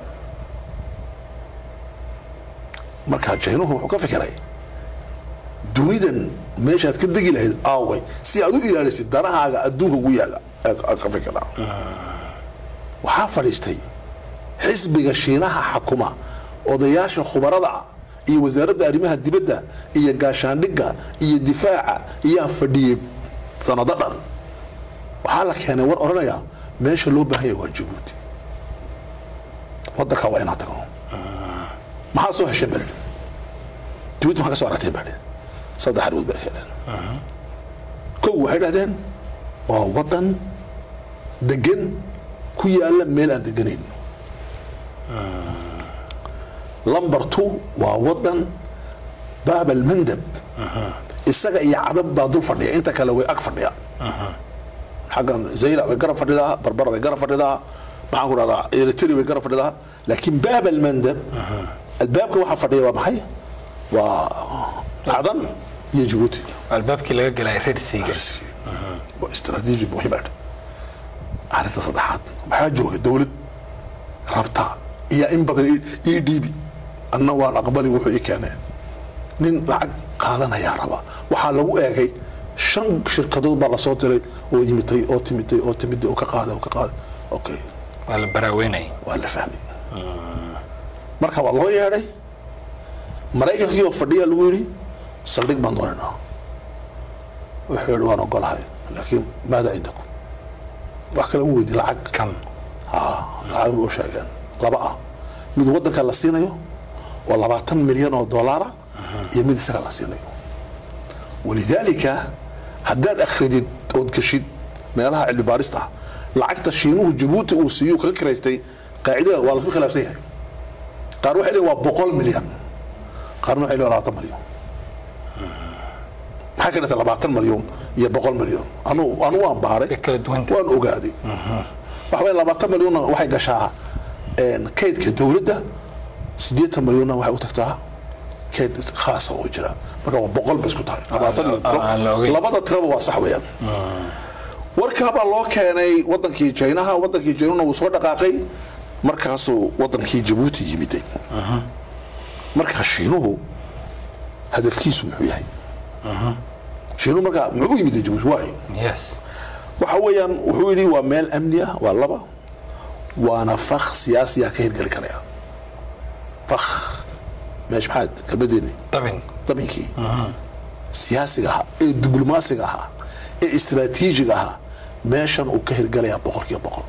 [SPEAKER 2] marka shiinuhu wuxuu ka fikiray dunidan meeshaad ka degi lahayd aaway si aad u ilaalisid danahaaga adduunka ugu yaala aad ka fikiraa waxaa fadhiistay xisbiga shiinaha xakuma odayaasha khubarada ah iyo wasaaradda arrimaha dibadda iyo gaashaandhigga iyo difaaca iyaa fadhiyey sanado dhan waxaa la keenay war odhanaya meesha loo baahan yahay waa jabuuti wadankaa waa inaa tagno maxaa soo hesheen baa lidhi jabuuti maxaa ka soo aragteen baa lidhi saddex arrimood bay keeneen kow waxay dhahdeen waa wadan degan ku yaala meel aan deganayn lumber two waa wadan baab almandab isaga iyo cadab baa dul fadhiya inta kale way ag fadhiyaan xaggan zaylac way garab fadhidaa barbara way garab fadhidaa maxaan ku dhahdaa eritrea way garab fadhidaa laakiin baab almandab albaabka waxaa fadhiya waa maxay waa cadan iyo jabuuti
[SPEAKER 1] albaabkii laga galay reer siiga
[SPEAKER 2] waa istaraatiiji muhiim ah arrinta saddexaad waxaa jooga dowlad rabta iyo in badan ii dhiibi anna waan aqbalin wuxuu ii keeneen nin lacag qaadanayaa raba waxaa lagu eegay shan shirkadood baa lasoo diray oo yimitay oo timiday oo timiday oo ka qaaday oo ka qaaday okay
[SPEAKER 1] waa la baraaweynaya
[SPEAKER 2] waa la fahmay marka waa loo yeedhay maraykankii oo fadhiya lagu yidhi saldhig baan doonaynaa wuxuu yidhi waan ogolahay laakiin maada cindakum wax kale u weydi lacag
[SPEAKER 1] kam
[SPEAKER 2] haa lacag bay u sheegeen laba ah mid wadanka la siinayo oo labaatan milyan oo dollaara iyo mid isaga la siinayo walidaalika haddaad akhridid ood geshid meelaha cilmi baarista ah lacagta shiinuhu jabuuti uu siiyo kaga kiraystay qaacidada waa lasu khilaafsan yahay qaar waxay leeyihin waa boqol milyan qaarna waxay leeyihin labaatan milyan maxaa ka dhigtay labaatan milyan iyo boqol milyan anu anu waan baaray
[SPEAKER 1] Way kala duwan tahay.
[SPEAKER 2] waan ogaaday waxa weeye labaatan milyonna waxay gashaa een, kaydka dowladda siddeetan milyonna waxay u tagtaa kayd khaasa oo jira marka waa boqol bay isku tahay labaatan iyo
[SPEAKER 1] aan la
[SPEAKER 2] boqol.
[SPEAKER 1] ogeyn.
[SPEAKER 2] labada tiraba waa sax weeyaan warkaabaa loo keenay wadankii jaynaha wadankii jaynuna wuu soo dhaqaaqay markaasuu wadankii jabuuti yimiday markaa shiinuhu hadafkiisu muxuu yahay shiinuhu markaa muxuu u yimiday jabuuti waay
[SPEAKER 1] yes
[SPEAKER 2] waxa weeyaan wuxuu yidhi waa meel amni ah waa laba waana fakh siyaasiyaa ka hirgeli karaya fakh meesh maxaad kelmadeeni
[SPEAKER 1] dabin
[SPEAKER 2] dabinkii siyaasiga ahaa ee diblomaasiga ahaa ee istiraatiijiga ahaa meeshan uu ka hirgalayaa boqolkiiba boqol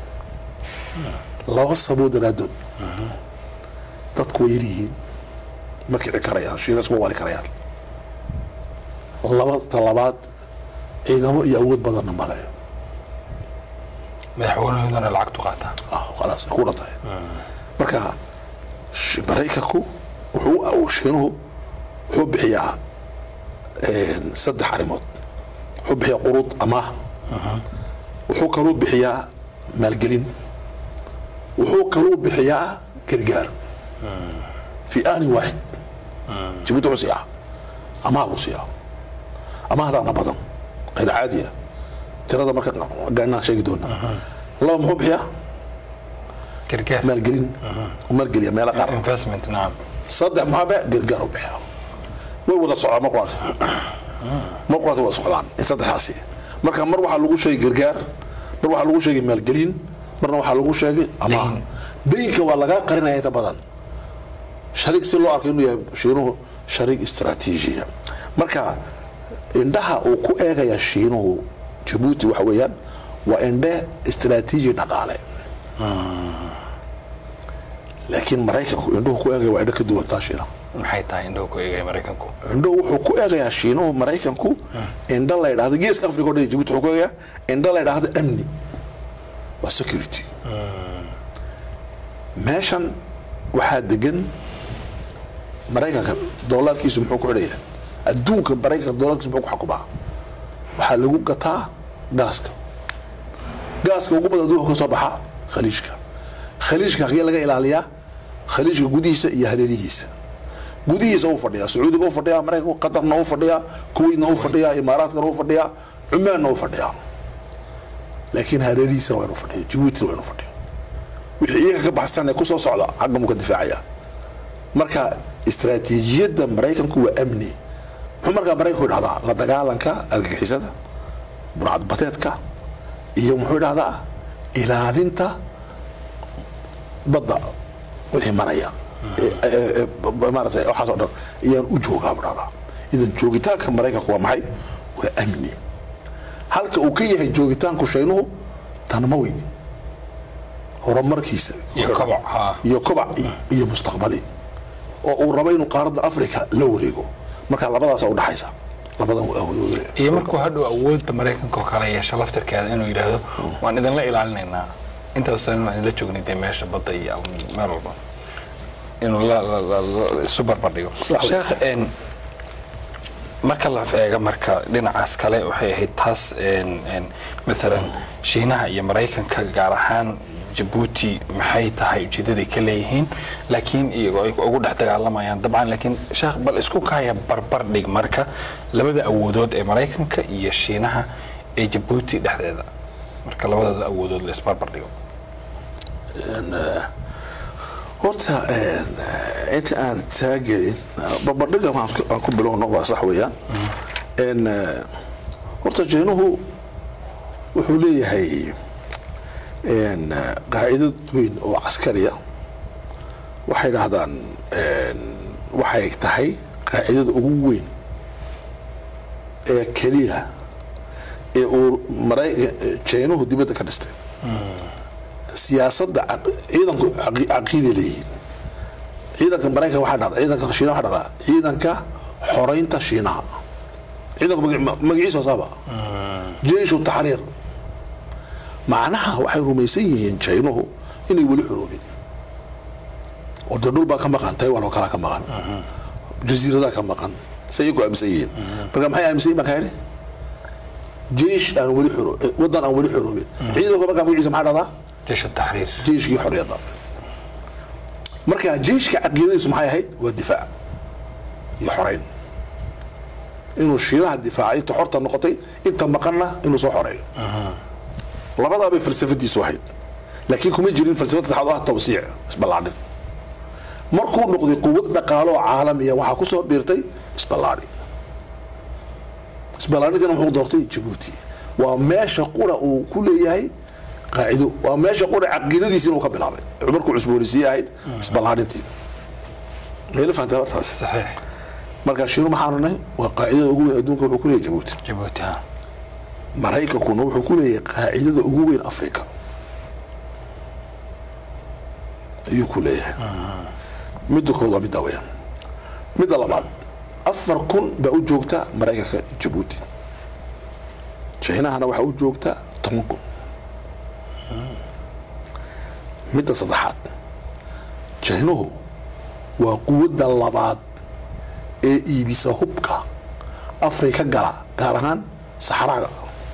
[SPEAKER 2] laba sabood daraadood dadku way yaryihiin ma kici karayaan shiinas ma wali karayaan laba talabaad ciidamo iyo awood badanna male
[SPEAKER 1] madaxweynahoodana lacagtu qaataa
[SPEAKER 2] ah khalaas ay ku dhan tahay marka sh- maraykanku wuxuu shiinuhu wuxuu bixiyaa een, saddex arrimood wuxuu bixiyaa quruud amaah wuxuu kaluu bixiyaa maalgelin wuxuu kaluu bixiyaa gargaar fi aanin waaxid jabuuti wuxuu siiyaa amaah buu siiyaa amaahdaana badan qayr caadiya tirada marka gaanaan sheegi doonaa laba muxuu bixiyaa
[SPEAKER 1] gargaar
[SPEAKER 2] maalgelin maalgeliya meelo qaar
[SPEAKER 1] investment nacam
[SPEAKER 2] saddex maxaabe gargaar u bixiya way wada socdaan mar quraata mar quraata wada socdaan in saddexdaasi marka mar waxaa lagu sheegay gargaar mar waxaa lagu sheegay maalgelin marna waxaa lagu sheegay amaah daynka waa lagaa qarinaya inta badan shariig si loo arko inuu yahay shiinuhu shariig istaraatiijiya marka indhaha uu ku eegaya shiinuhu jabuuti waxa weeyaan waa indhe istaraatiiji dhaqaale laakiin maraykanku indhuhu ku eegaya waa indho ka duwantaa shiina
[SPEAKER 1] maxay tahay indhahu ku eegaya maraykanku
[SPEAKER 2] indho wuxuu ku eegayaa shiinuhu maraykanku indho la ydhahdo geeska africa o dhan jabuuti wuxuu ku eegayaa indho la ydhahdo amni waa security meeshan waxaa degan maraykanka doolarkiisu muxuu ku xidhaya adduunka maraykanka doolarkiisu muxuu ku xakumaa waxaa lagu gataa gaaska gaaska ugu badan adduunka ka soo baxa khaliijka khaliijka hagee laga ilaaliyaa khaliijka gudihiisa iyo hareerihiisa gudihiisa u fadhiyaa sacuudiga u fadhiyaa maraykanka qatarna u fadhiyaa kuwaitna u fadhiyaa imaaraadkana u fadhiyaa cumaanna u fadhiyaa laakiin hareerihiisana waa inu fadhiyo jabuutina waa inu fadhiyo wixii iyaga ka baxsan ee kusoo socda xagga muu ka difaacaya marka istaraatiijiyadda maraykanku waa amni muxuu markaa maraykanku idhahdaa la dagaalanka argagixisada burcadbateedka iyo muxuu idhahdaa ilaalinta badda wixii maraya maarata waxaas o dhan ayaan u joogaa buu dhahdaa idan joogitaanka maraykanku waa maxay waa amni halka uu ka yahay joogitaanku shaynuhu tanmawi horumarkiisa
[SPEAKER 1] iyo koboc ha
[SPEAKER 2] iyo kobac iyo mustaqbali oo uu rabo inuu qaaradda africa la wareego marka labadaasa udhaxaysa labadan awoodood
[SPEAKER 1] iyo markuu hadhow awoodda maraykanka oo kale yeesho laftirkeeda inuu yidhaahdo waan idinla ilaalinaynaa intaas waan idinla joognay dee meesha badda iyo meel walba inuu la- la- la- la- isu barbardhigo
[SPEAKER 2] Sax wey.
[SPEAKER 1] sheekh een, marka la eego marka dhinacaas kale waxay ahayd taas een, een, maalan shiinaha iyo maraykanka gaar ahaan jabuuti maxay tahay ujeedaday ka leeyihiin laakiin iyagoo ay ugu dhex dagaalamayaan dabcan laakiin sheekh bal isku kaaya barbar dhig marka labada awoodood ee maraykanka iyo shiinaha ee jabuuti dhexdeeda marka labadooda awoodood la isbarbar dhigo
[SPEAKER 2] horta inta aan taagelin barbardhiga aan ku bilowno waa sax weeyaan n horta jeenuhu wuxuu leeyahay n qaacidad weyn oo caskariya waxay dhahdaan waxay tahay qaacidada ugu weyn ee keliya ee uu mara jeenuhu dibadda ka dhistay siyaasadda caq- ciidanku caqi- caqiiday leeyihiin ciidanka maraykan waxaa dhahda ciidanka shiinaha waxaa dhahdaa ciidanka xoreynta shiinaha ciidanku magaci- magaciisa wasaaba jeishu taxriir macnaha waxay rumaysan yihiin jaynuhu inay weli xoroobin oo dee dhul baa ka maqan taiwan oo kalaa ka maqan jasiiradaa ka maqan say iyagu aaminsan yihiin marka maxay aaminsan yihin baan kaa idhi jeish aan weli xoro wadan aan weli xoroobin ciidanku markaa magaciisa maxaa dhahdaa
[SPEAKER 1] jeesha taxriir
[SPEAKER 2] jeiskii xorriyadda marka jeiska caqiidadiisu maxay ahayd waa difaac iyo xoreyn inuu shiinaha difaaca inta xorta noqotay inta maqanna inuu soo xoreeyo labadaabay falsafadiisu ahayd laakiin kuma jirin falsafad saxaad oo ah tawsiic isballaadhin markuu noqday quwad dhaqaalo oo caalamiya waxaa ku soo biirtay isballaadhi isballaadhintina muxuu doortay jabuuti waa meesha qura uu ku leeyahay qaacido waa meesha qura caqiidadiisi inuu ka bilaabay markuu cusboonisiye ahayd isballaadhintii meela fahantay hortaas
[SPEAKER 1] saxiix
[SPEAKER 2] marka shiinu maxaanu nahay waa qaacidada ugu weyn adduunka wuxuu ku leeyahay jabuuti
[SPEAKER 1] jabuuti ha
[SPEAKER 2] maraykankuna wuxuu ku leeyahay qaacidada ugu weyn africa ayuu ku leeyahay midda kood waa midda weyaan midda labaad afar kun baa u joogta maraykanka jabuuti jinahana waxaa u joogta toban kun midda saddexaad jinuhu waa quwadda labaad ee iibisa hubka afrika gala gaar ahaan saxraaga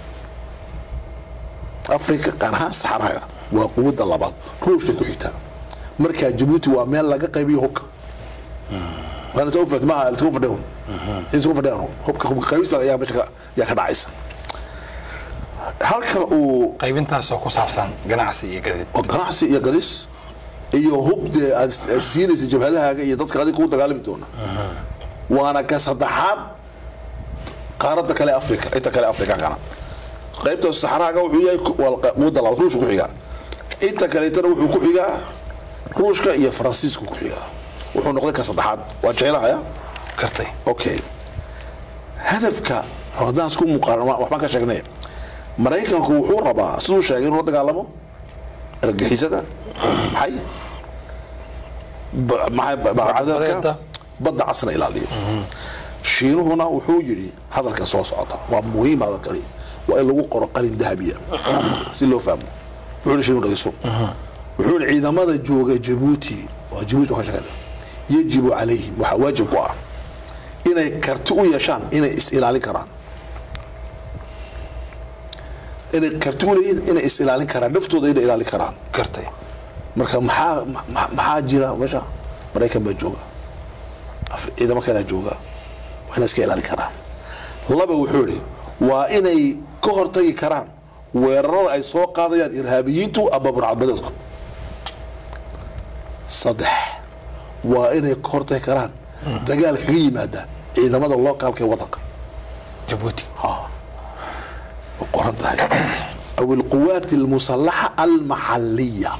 [SPEAKER 2] afrika gaar ahaan saxraaga waa quwadda labaad ruushka ku xigta markaa jabuuti waa meel laga qaybiyo hubka waana soo fahmay maaha isku fadhiyan isku fadhiyan hubka hubka qaybista ayaa meesha ka- ayaa ka dhacaysa halka uu
[SPEAKER 1] qaybintaasoo ku saabsan ganacsi iyo gadid
[SPEAKER 2] oo ganacsi iyo gadis iyo hub dee aad is- aad siinaysa jabhadahaaga iyo dadka adiga kugu dagaalami doona waana ka saddexaad qaaradda kale africa inta kale afrikaankana qaybta saxraaga wuxuu yahay ku- waa qa- quwadda labaad ruushka ku xigaa inta kaleetana wuxuu ku xigaa ruushka iyo faransiisku ku xigaa wuxuu noqday ka saddexaad waa jeenahaya
[SPEAKER 1] kartay
[SPEAKER 2] okay hadafka haddaan isku muqaaran wa- waxbaan ka sheegnay maraykanku wuxuu rabaa siduu sheegay inuu la dagaalamo argagixisada maxay ba- maxay ba-
[SPEAKER 1] Badda.
[SPEAKER 2] badda badda casna ilaaliyo shiinuhuna wuxuu yidhi hadalkan soo socota waa muhiim hadalkani waa in lagu qoro qalin dahabiya si loo fahmo wuxuu yidhi shiinu dhageyso wuxuu yidhi ciidamada jooga jabuuti waa jabuuti waa ka shaqeynaya yajibu calayhim waxaa waajib ku ah inay karti u yeeshaan inay is ilaalin karaan inay karti u leeyihin inay is ilaalin karaan naftooda inay ilaalin karaan
[SPEAKER 1] gartay
[SPEAKER 2] marka maxaa ma- maxaa jira meesha maraykan baa jooga Af- ciidamo kalea jooga waa inay iska ilaalin karaan laba wuxuu idhi waa inay ka hortagi karaan weerarada ay soo qaadayaan irhaabiyiintu ama burcadbadeedku saddex waa inay ka hortagi karaan dagaal kaga yimaada ciidamada lookaalka ee wadanka
[SPEAKER 1] jabuuti
[SPEAKER 2] way qoran tahay aw alquwaat almusalaxa almaxaliya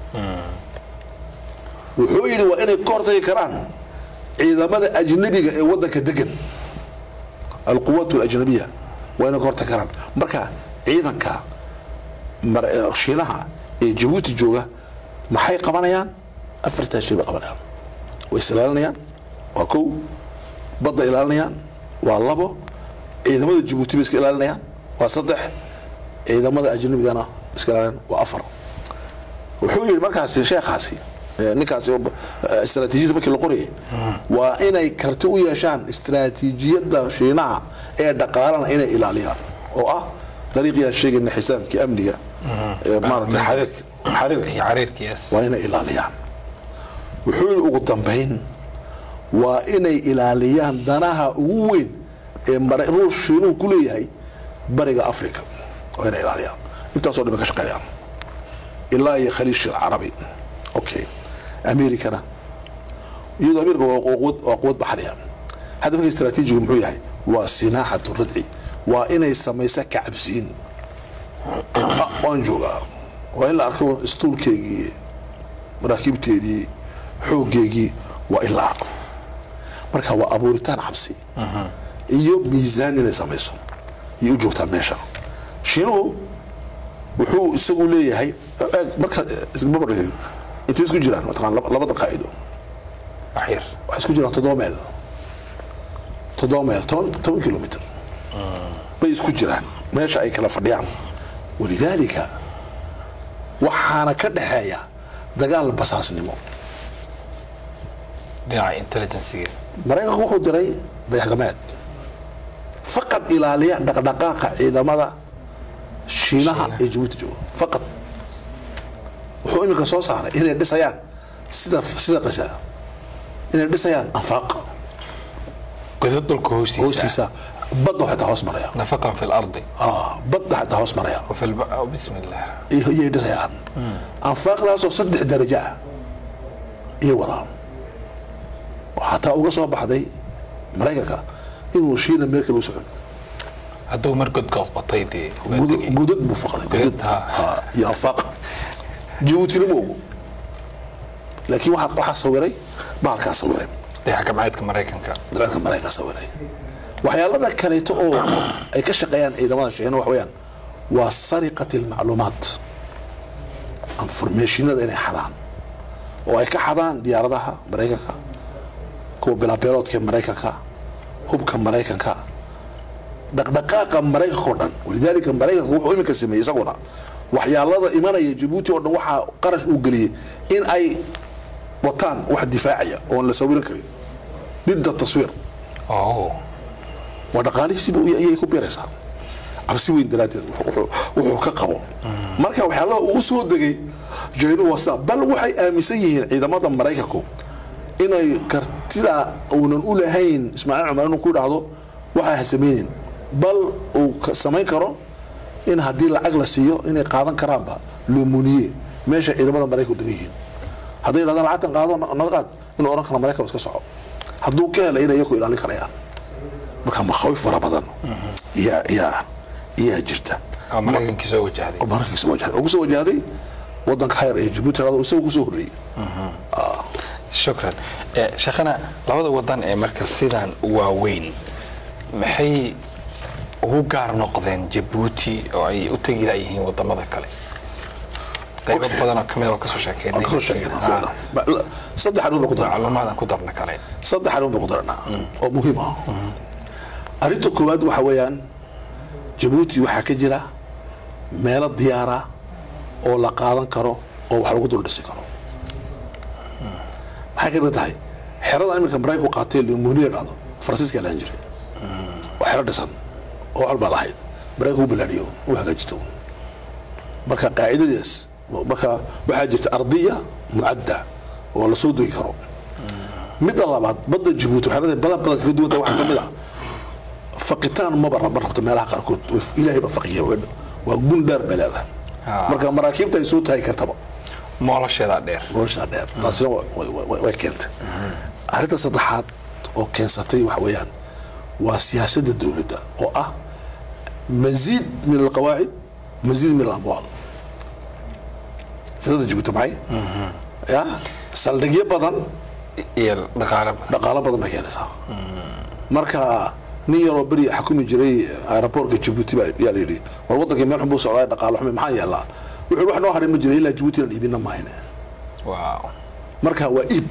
[SPEAKER 2] wuxuu yidhi waa inay ka hortagi karaan ciidamada ajnabiga ee wadanka degan alquwaat alajnabiya waa inay ka hortagi karaan marka ciidanka mar- eh, shiinaha ee jabuuti jooga maxay qabanayaan afartaa shay bay qabanayaan way is ilaalinayaan waa kow badda ilaalinayaan waa labo ciidamada jabuuti bay iska ilaalinayaan waa saddex ciidamada ajnabigana iska ilaalinayaan waa afar wuxuu yidhi markaasi sheekhaasi eh, ninkaasi oo, eh, istaraatiijiyada markii la qorayay waa inay karti u yeeshaan istaraatiijiyadda shiinaha ee dhaqaalana inay ilaaliyaan oo ah dariiqii aan sheegayna xisaabkii amniga ee maaragtay xariirka xariirka
[SPEAKER 1] iyo cariirka yes
[SPEAKER 2] waa inay ilaaliyaan wuxuu yidhi ugu dambayn waa inay ilaaliyaan danaha ugu weyn ee mara- ruush shiinuhu ku leeyahay bariga africa waa inay ilaaliyaan intaasoo dhan bay ka shaqeynayaan ilaa iyo khaliish alcarabi okay americana iyadoo america waa quwad waa quwad baxriya hadafka istaraatiijigu muxuu yahay waa sinaaxatu radci waa inay samaysa kacabsiin Ah, waan joogaa waa in la arko istuulkeygii maraakiibteedii xooggeygii waa in la arko marka waa abuuritaan cabsi iyo miisaan inay samayso ayay u joogtaa meesha shiinuhu wuxuu isagu leeyahay eeg, marka isbabardhigay intay isku jiraan mataqaan laba- labada qaacido
[SPEAKER 1] waxyar
[SPEAKER 2] waxay isku jiraan toddoba meel toddoba meel toban toban kilomitr bay isku jiraan meesha ay kala fadhiyaan walidaalika waxaana ka dhexeeya dagaal basaasnimo
[SPEAKER 1] dhinaca intelligensiga
[SPEAKER 2] maraykanku wuxuu diray dayaxgameed faqad ilaaliya dhaqdhaqaaqa ciidamada shiinaha
[SPEAKER 1] Shiinaha.
[SPEAKER 2] ee jabuuti jooga faqad wuxuu iminka soo saaray inay dhisayaan sida sida qisa inay dhisayaan anfaaq
[SPEAKER 1] godad dhulka hoostiisa
[SPEAKER 2] hoostiisa badda xitaa hoos maraya
[SPEAKER 1] nafaqan fi lardi
[SPEAKER 2] Ah, badda xitaa hoos maraya
[SPEAKER 1] wafi lba bismi illah
[SPEAKER 2] iyo- iyay dhisayaan anfaaqdaasoo saddex darajo ah iyo wadaan oo xataa uga soo baxday maraykanka inuu shiina meel kale u socon
[SPEAKER 1] hadduu mar godka qotay dee waa
[SPEAKER 2] Gudad-
[SPEAKER 1] tegey.
[SPEAKER 2] gudad buu faqday
[SPEAKER 1] Gudad,
[SPEAKER 2] gudad
[SPEAKER 1] ha.
[SPEAKER 2] Ha, iyo anfaaq jabuutina ma ogo laakiin waxaa waxaa sawiray bahalkaa sawiray
[SPEAKER 1] dayax gamcaadka maraykanka
[SPEAKER 2] dabeedka maraykanka sawiray waxyaalada kaleeto oo ay ka shaqeeyaan ciidamada shiina wax weeyaan waa sariqat almacluumaat informationada inay xadaan oo ay ka xadaan diyaaradaha maraykanka kuwa bilaabeeloodka ee maraykanka hubka maraykanka dhaqdhaqaaqa maraykanka oo dhan walidaalika maraykanka wuxuu iminka sameeyey isaguna waxyaalada imanaya jabuuti oo dhan waxaa qarash uu geliyey in ay wataan wax difaacaya oon la sawiran karin didda taswiir
[SPEAKER 1] oh
[SPEAKER 2] waa dhaqaalihiisiiba ayay ku biiraysaa cabsi weyn daraaddeed wuxuu- wuxuu ka qabo marka waxyaalaha uu soo degay jaynu waa sidaa bal waxay aaminsan yihiin ciidamada maraykanku inay kartida uunan u lahayn ismaaciil cumar inuu ku idhaahdo waxaa ha samaynin bal uu ka- samayn karo in haddii lacag la siiyo inay qaadan karaanba lumuniye meesha ciidamada maraykanku degan yihiin hadday idhahdaan lacagtan qaado na- naga qaad inuu odhan karo maraykan iska soco hadduu ka hela inay iyaku ilaalin karayaan marka makhaawif fara badan yaa yaa iyaa jirta
[SPEAKER 1] oo maraykankii soo wajahday
[SPEAKER 2] oo maraykanka soo wajahday oo kusoo wajahday wadanka hayar ee jabuuti hado isaga kusoo horreeyey
[SPEAKER 1] shukran Eh, sheekhana labada wadan ee marka sidan waaweyn maxay ugu gaar noqdeen jabuuti oo ay u tegi layihiin wadamada kale qaybo
[SPEAKER 2] Okay.
[SPEAKER 1] badan oo kamid oo kasoo sheekeynay
[SPEAKER 2] waan kasoo sheegnay ficlan. Ma- la- saddex arrin baan ku daranaa
[SPEAKER 1] macluumaadaan ku darna kale
[SPEAKER 2] saddex arrin baan ku daranaa oo muhiim ah arrinta koowaad waxa weeyaan jabuuti waxaa ka jira meelo diyaara oo la qaadan karo oo wax lagu dul dhisi karo maxay ka mid tahay xeradan iminka maraykanku qaatay lemuniya dhacdo faransiiska laan jiray waa xero dhisan oo wax walbaa lahayd maraykanku u balaadhiyo u hagaajito marka qaacidadaas marka waxaa jirta ardiya mucadda oo la soo dogi karo midda labaad badda jabuuti waxay leedahay badan badan kaga duwanta waxaa ka mid ah faqitaan maba raba rabta meelaha qaarkood way- ilaahay baa faqiya way- waa gun dheer bay leedahay
[SPEAKER 1] Ah.
[SPEAKER 2] marka maraakiibta ay soo taagi kartaba
[SPEAKER 1] moolasheedaa dheer
[SPEAKER 2] noloshaa dheer taasina wa- wa- wa- way keentay arrinta saddexaad oo keensatay waxa weeyaan waa siyaasadda dowladda oo ah maziid min alqawaacid maziid min alamwaal siyaasadda jabuuti maxay ya saldhigyo badan
[SPEAKER 1] iyo dhaqaale badan
[SPEAKER 2] dhaqaalo badan bay keenaysaa marka nin yaroo beri xakumi jiray aeroboortka jabuuti baa yaa la yidhi war wadankii meel xun buu socdaa dhaqaalo xumi maxaa yeelaa wuxuu wax noo hadhay ma jira ilaa jabuuti inaan iibina mahayne
[SPEAKER 1] waaw
[SPEAKER 2] marka waa iib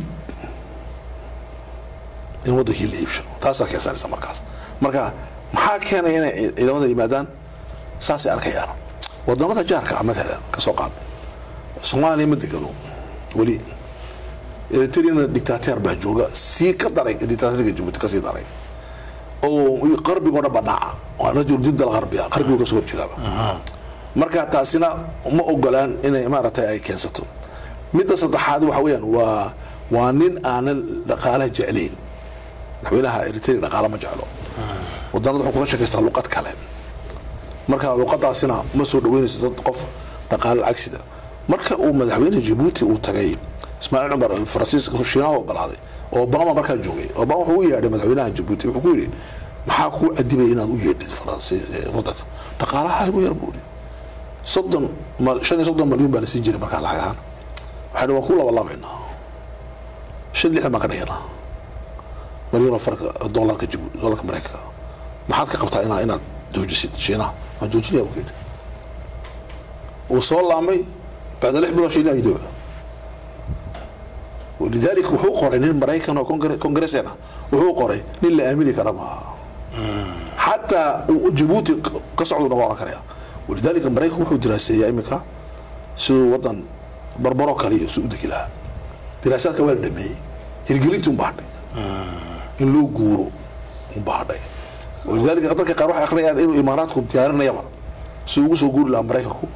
[SPEAKER 2] in wadankii la iibsho taasaa keensanaysa markaas marka maxaa keenaya inay ci- ciidamada yimaadaan saasay arkayaan wadamada jaarka ah matalan ka soo qaad soomaaliya ma degano weli eritrena dictateer baa jooga sii ka daray dictateerka jabuuti kasii daray oo qarbigoo dhan banaaca waa rajul jid alqarbiya qarbigu kasoo horjeedaaba marka taasina ma ogolaan inay maaragtay ay keensato midda saddexaad waxa weeyaan waa waa nin aanan dhaqaalaha jeclayn madaxweynaha eritrea dhaqaala ma jeclo wadanada wuxuu kula sheekaystaa luqad kale marka luqadaasina ma soo dhaweynayso dad qof dhaqaale cagsida marka uu madaxweyne jabuuti uu tagay ismaaciil cumar oo faransiiska shiinaha ogolaaday oo obama markaa joogay obama wuxuu u yeedhay madaxweynaha jabuuti wuxuu ku yidhi maxaa kuu cadibay inaad u yeedhid faransiis ee wadanka dhaqaalaha igu yar buu yidhi soddon ma- shan iyo soddon malyan baa la siin jiray markaa lacag ahaan waxaan waan ku labalabaynaa shan lixdan baan ka dhiganaa malyanoo farka dolarka jibu dolarka maraykanka maxaad ka qabtaa inaa inaad joojisid shiinaha waan joojinaya buu yidhi wuu soo laamay bacda lix bilood shiinaha idooba walidaalika wuxuu qoray nin maraykan oo kongre- kongreseen ah wuxuu qoray nin la aamini kara maaha xataa uu jabuuti ka socdu noqon karaya walidaalika maraykan wuxuu diraaseeyaa iminka siduu wadan barbaro kale iyo si u degi lahaa diraasaadka waa la dhameeyey hirgelintii unbaa hadhay in loo guuro unbaa hadhay walidaalika dadka qaar waxay akhriyaan inuu imaaraadku diyaarinayaba si ugu soo guuri lahaa maraykanku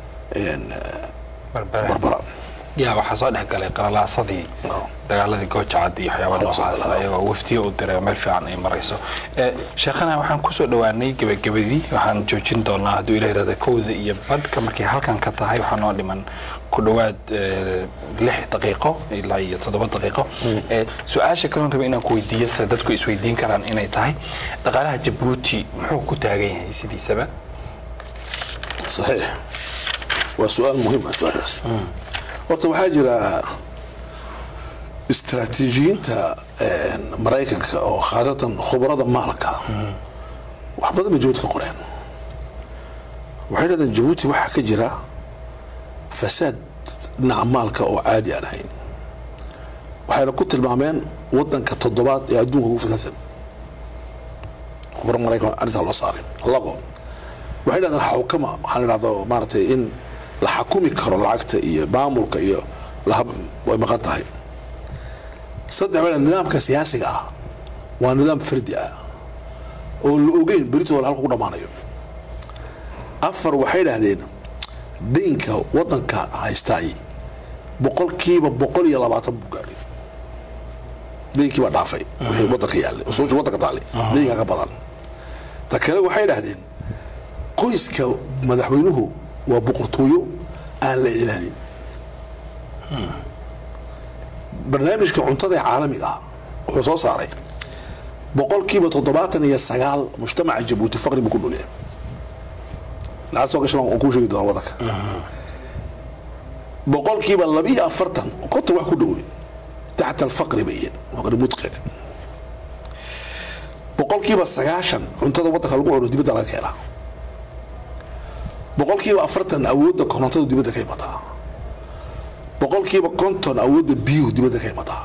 [SPEAKER 1] barbara
[SPEAKER 2] barbara
[SPEAKER 1] yaa waxaa soo dhex galay qalalaasadii
[SPEAKER 2] No.
[SPEAKER 1] dagaaladii goojacad iyo waxyaaba
[SPEAKER 2] Waxaa soo
[SPEAKER 1] noocaas
[SPEAKER 2] galay.
[SPEAKER 1] ayagoo waftiyo u diray oo meel fiican ay marayso Eh, sheekhana waxaan kusoo dhowaanay gebagabadii waxaan joojin doonaa hadduu ila yirahda kowda iyo badhka markay halkan ka tahay waxaa noo dhiman ku dhowaad eh, lix daqiiqo ilaa iyo toddoba daqiiqo Eh, su-aasha kaloon raba inaan ku weydiiyo se dadku isweydiin karaan inay tahay dhaqaalaha jabuuti muxuu ku taagan yahay sidiisaba
[SPEAKER 2] صحيح وسؤال مهم سؤالkaas horta waxaa jira istaraatiijiyiinta maraykanka oo khaasatan khubarada maalka wax badan bay jabuuti ka qoreen waxay dhahdeen jabuuti waxaa ka jira fasaad dhinaca maalka oo caadi aan ahayn waxayna ku tilmaameen wadanka toddobaad ee adduunka ugu fasaadsan khubaro maraykan arrintaa loo saaray labo waxay dhahdeen xukama waxaan idhahdo maaragtay in la xakumi karo lacagta iyo maamulka iyo lahab way maqan tahay saddex waxay dhahdeen nidaamka siyaasiga ah waa nidaam fardi ah oo la ogeyn beritooda halka ku dhammaanayo afar waxay dhahdeen deynka wadanka haystaay boqolkiiba boqol iyo labaatan buu gaadhay deynkii baa dhaafay wixii wadanka yaallay usuusha wadanka taallay deynka ka badan ta kale waxay dhahdeen qoyska madaxweynuhu waa boqortooyo aan la iclaanin barnaamijka cuntada ee caalamiga ah wuxuu soo saaray boqolkiiba toddobaatan iyo sagaal mujtamaca jabuuti faqri buu ku dhulyahay lacag soo gashan waan kuu sheegi doona wadanka boqolkiiba labiyo afartan konton wax ku dhowey taxta alfaqri bayen faqri mudqic boqolkiiba sagaashan cuntada wadanka lagu cuno dibadda laga keenaa boqolkiiba afartan awoodda korontadu dibadda ka imataa boqolkiiba konton awoodda biyuhu dibadda ka imataa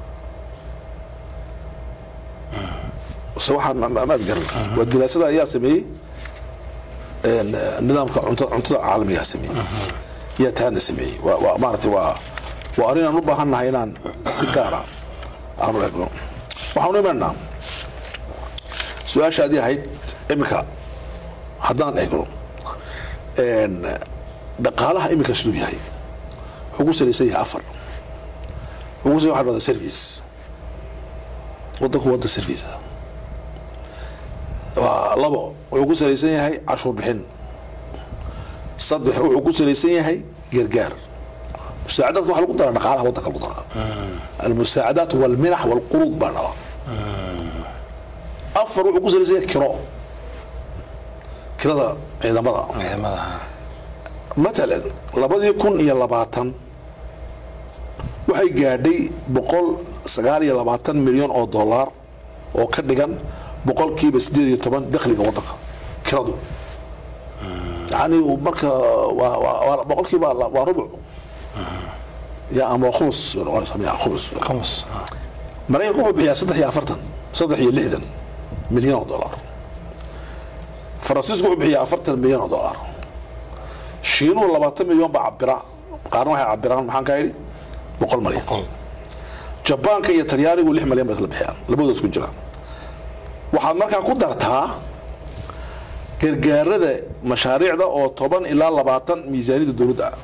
[SPEAKER 2] se waxaa maad garan waa diraasada ayaa sameeyey een, eh, nidaamka cuntada cuntada caalamigaa sameeyey yaa taana sameeyey waa waa maaragtay waa waa arrin aan u baahan nahay inaan si gaara aanu eegno waxaanu imanaa su-aashaadii ahayd iminka haddaan eegno een, dhaqaalaha iminka siduu yahay wuxuu ku salaysan yahay afar wuxuu ku salaysan waxa service wadanku wadda service ah waa labo wuxuu ku salaysan yahay cashuur bixin saddex wuxuu ku salaysan yahay gargaar musaacadaadka waxa lagu daraa dhaqaalaha wadanka lagu daraa almusaacadaat walminax walquruud baa dhala afar wuxuu ku salaysan yahay kiro kirada ciidamada
[SPEAKER 1] ciidamada
[SPEAKER 2] matalan labadii kun iyo labaatan waxay gaadhay boqol sagaal iyo labaatan milyan oo dollar oo ka dhigan boqolkiiba sideed iyo toban dakhliga wadanka kiradu yani marka waa- waa- waa- boqolkiiba la- waa rubuc ya ama khumus bay noqonaysaa miya khumus
[SPEAKER 1] khumus
[SPEAKER 2] maraykanku wuxuu bixiyaa saddex iyo afartan saddex iyo lixdan milyan oo dollar faransiisku wuxuu bixiyaa afartan milyan oo dollar shiinuhu labaatan milyan baa cabira qaarna waxay cabiraan maxaan kaa yidhi boqol malyan
[SPEAKER 1] qol
[SPEAKER 2] jabaanka iyo talyaanigu lix malyan bay isla bixiyaan labadooda isku jiraan waxaad markaa ku dartaa gargaarada mashaariicda oo toban ilaa labaatan miisaaniyada dowladda ah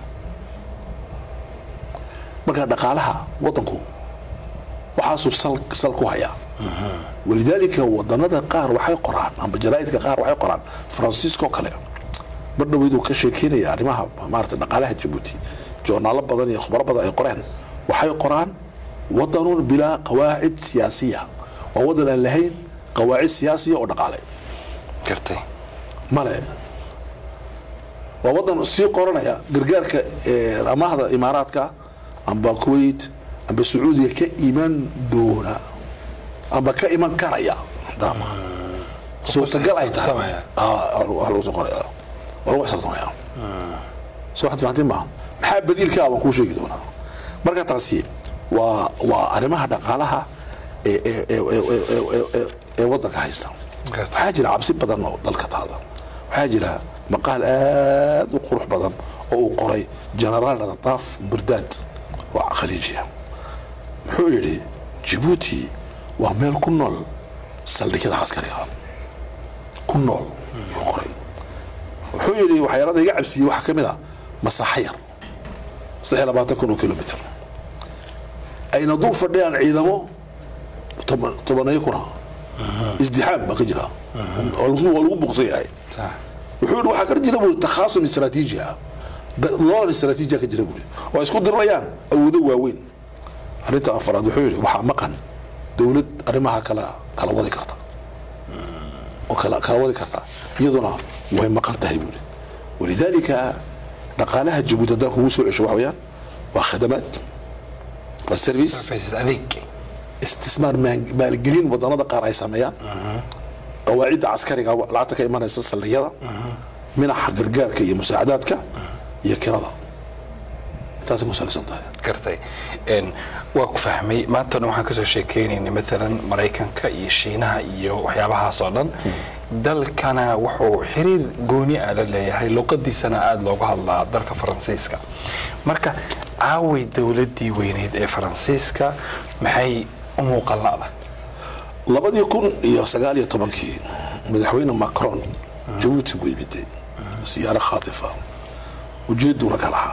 [SPEAKER 2] marka dhaqaalaha wadanku waxaasuu sal, sal ku hayaa walidaalika wadanada qaar waxay qoraan amba jaraa'idka qaar waxay qoraan faransiisko kale mar dhaweyduu ka sheekeynaya arrimaha maarata dhaqaalaha jabuuti joornaalo badan iyo khubaro badan ay qoreen waxay qoraan wadanun bilaa qawaacid siyaasiya waa wadan aan lahayn qawaacid siyaasiya oo dhaqaale
[SPEAKER 1] gartay
[SPEAKER 2] male waa wadan sii qoranaya gargaarka eh, amaahda imaaraadka amba kuwait amba sacuudiga ka iman doona amba ka iman karaya daama suurtagal ay tahay
[SPEAKER 1] xisaabtamaya.
[SPEAKER 2] Ah, waa lagu soo qoraya waa lagu xisaabtamaya so waxaad fahanteen maaha maxaa badiilka ah waan kuu sheegi doonaa marka taasi waa waa arrimaha dhaqaalaha ee ee ee ee ee ee- ee- ee wadanka haysta
[SPEAKER 1] Garta.
[SPEAKER 2] waxaa jira cabsi badan oo dalka taala waxaa jira maqaal aad u qurux badan oo uu qoray genaraal nadaaf burdaad oo khaliijiya muxuu yidhi jibuuti waa meel ku nool saldhigyada caskariga ku nool ayuu qoray wuxuu yidhi waxyaalada iga cabsiiyey waxaa ka mid a masaaxo yar saddex iyo labaatan kun oo kilomitr ayna dul fadhiyaan ciidamo toban- tobaneeyo kuna isdixaam baa ka jira waa lagu waa lagu buqsan yahay
[SPEAKER 1] sax
[SPEAKER 2] wuxuu yidhi waxaa ka jira buri takhaasum istaraatiiji ah Da- loolan istaraatiiji ah ka jira buri oo ay isku dirirayaan awoodo waaweyn arrinta afaraad wuxuu yidhi waxaa maqan dowlad arrimaha kala kala wadi karta oo kala kala wadi karta iyaduna way maqan tahay buri walidaalika dhaqaalaha jabuuti haddaan kugu soo cesho waxa weeyaan waa khadamaad waa service
[SPEAKER 1] faysad adeeg
[SPEAKER 2] istismaar maan- maalgelin wadanada qaar ay sameeyaan qawaacidda caskariga lacagta ka imanaysa saldhigyada minaxa gargaarka iyo musaacadaadka iyo kirada intaasay ku salaysan tahay
[SPEAKER 1] gartay Een, waa ku fahmay maanta o dhan waxaan kasoo sheekeynaynay maalan maraykanka iyo shiinaha iyo waxyaabahaas oo dhan dalkana wuxuu xiriir gooni ah la leeyahay luqadiisana aada looga hadlaa dalka faransiiska marka caaway dowladii weyneyd ee faransiiska maxay u muuqan la'da
[SPEAKER 2] labadii kun iyo sagaal iyo tobankii madaxweyne macron jabuuti buu yimiday siyaaro khaatifa ujeeduna ka lahaa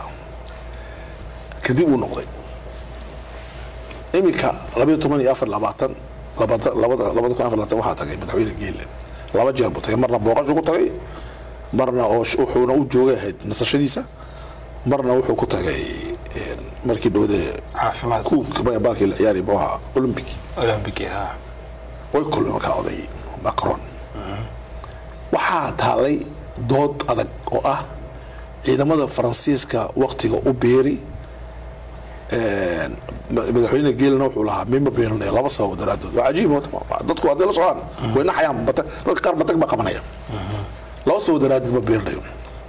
[SPEAKER 2] kadib uu noqday iminka labaiyo toban iyo afar labaatan labada labada labada kun afar labaatan waxaa tagay madaxweyne geelle laba jeer buu tagay marna booqashu ku tagay marna oo sh- wuxuuna u joogay ahayd nasashadiisa marna wuxuu ku tagay een, markii dhowde
[SPEAKER 1] caafimaad
[SPEAKER 2] kuubka baalkii la ciyaari buu ahaa olympic
[SPEAKER 1] olympic ah
[SPEAKER 2] way kulmeen markaa oday macron waxaa taalay dood adag oo ah ciidamada faransiiska waktiga u beeri madaxweyne geelina wuxuu lahaa mima beeranaya laba sababo daraadood waa cajiib dadku hadday la socdaan way naxayaan dadka qaar batag ba qabanaya laba sababo daraadeed ma beeranayo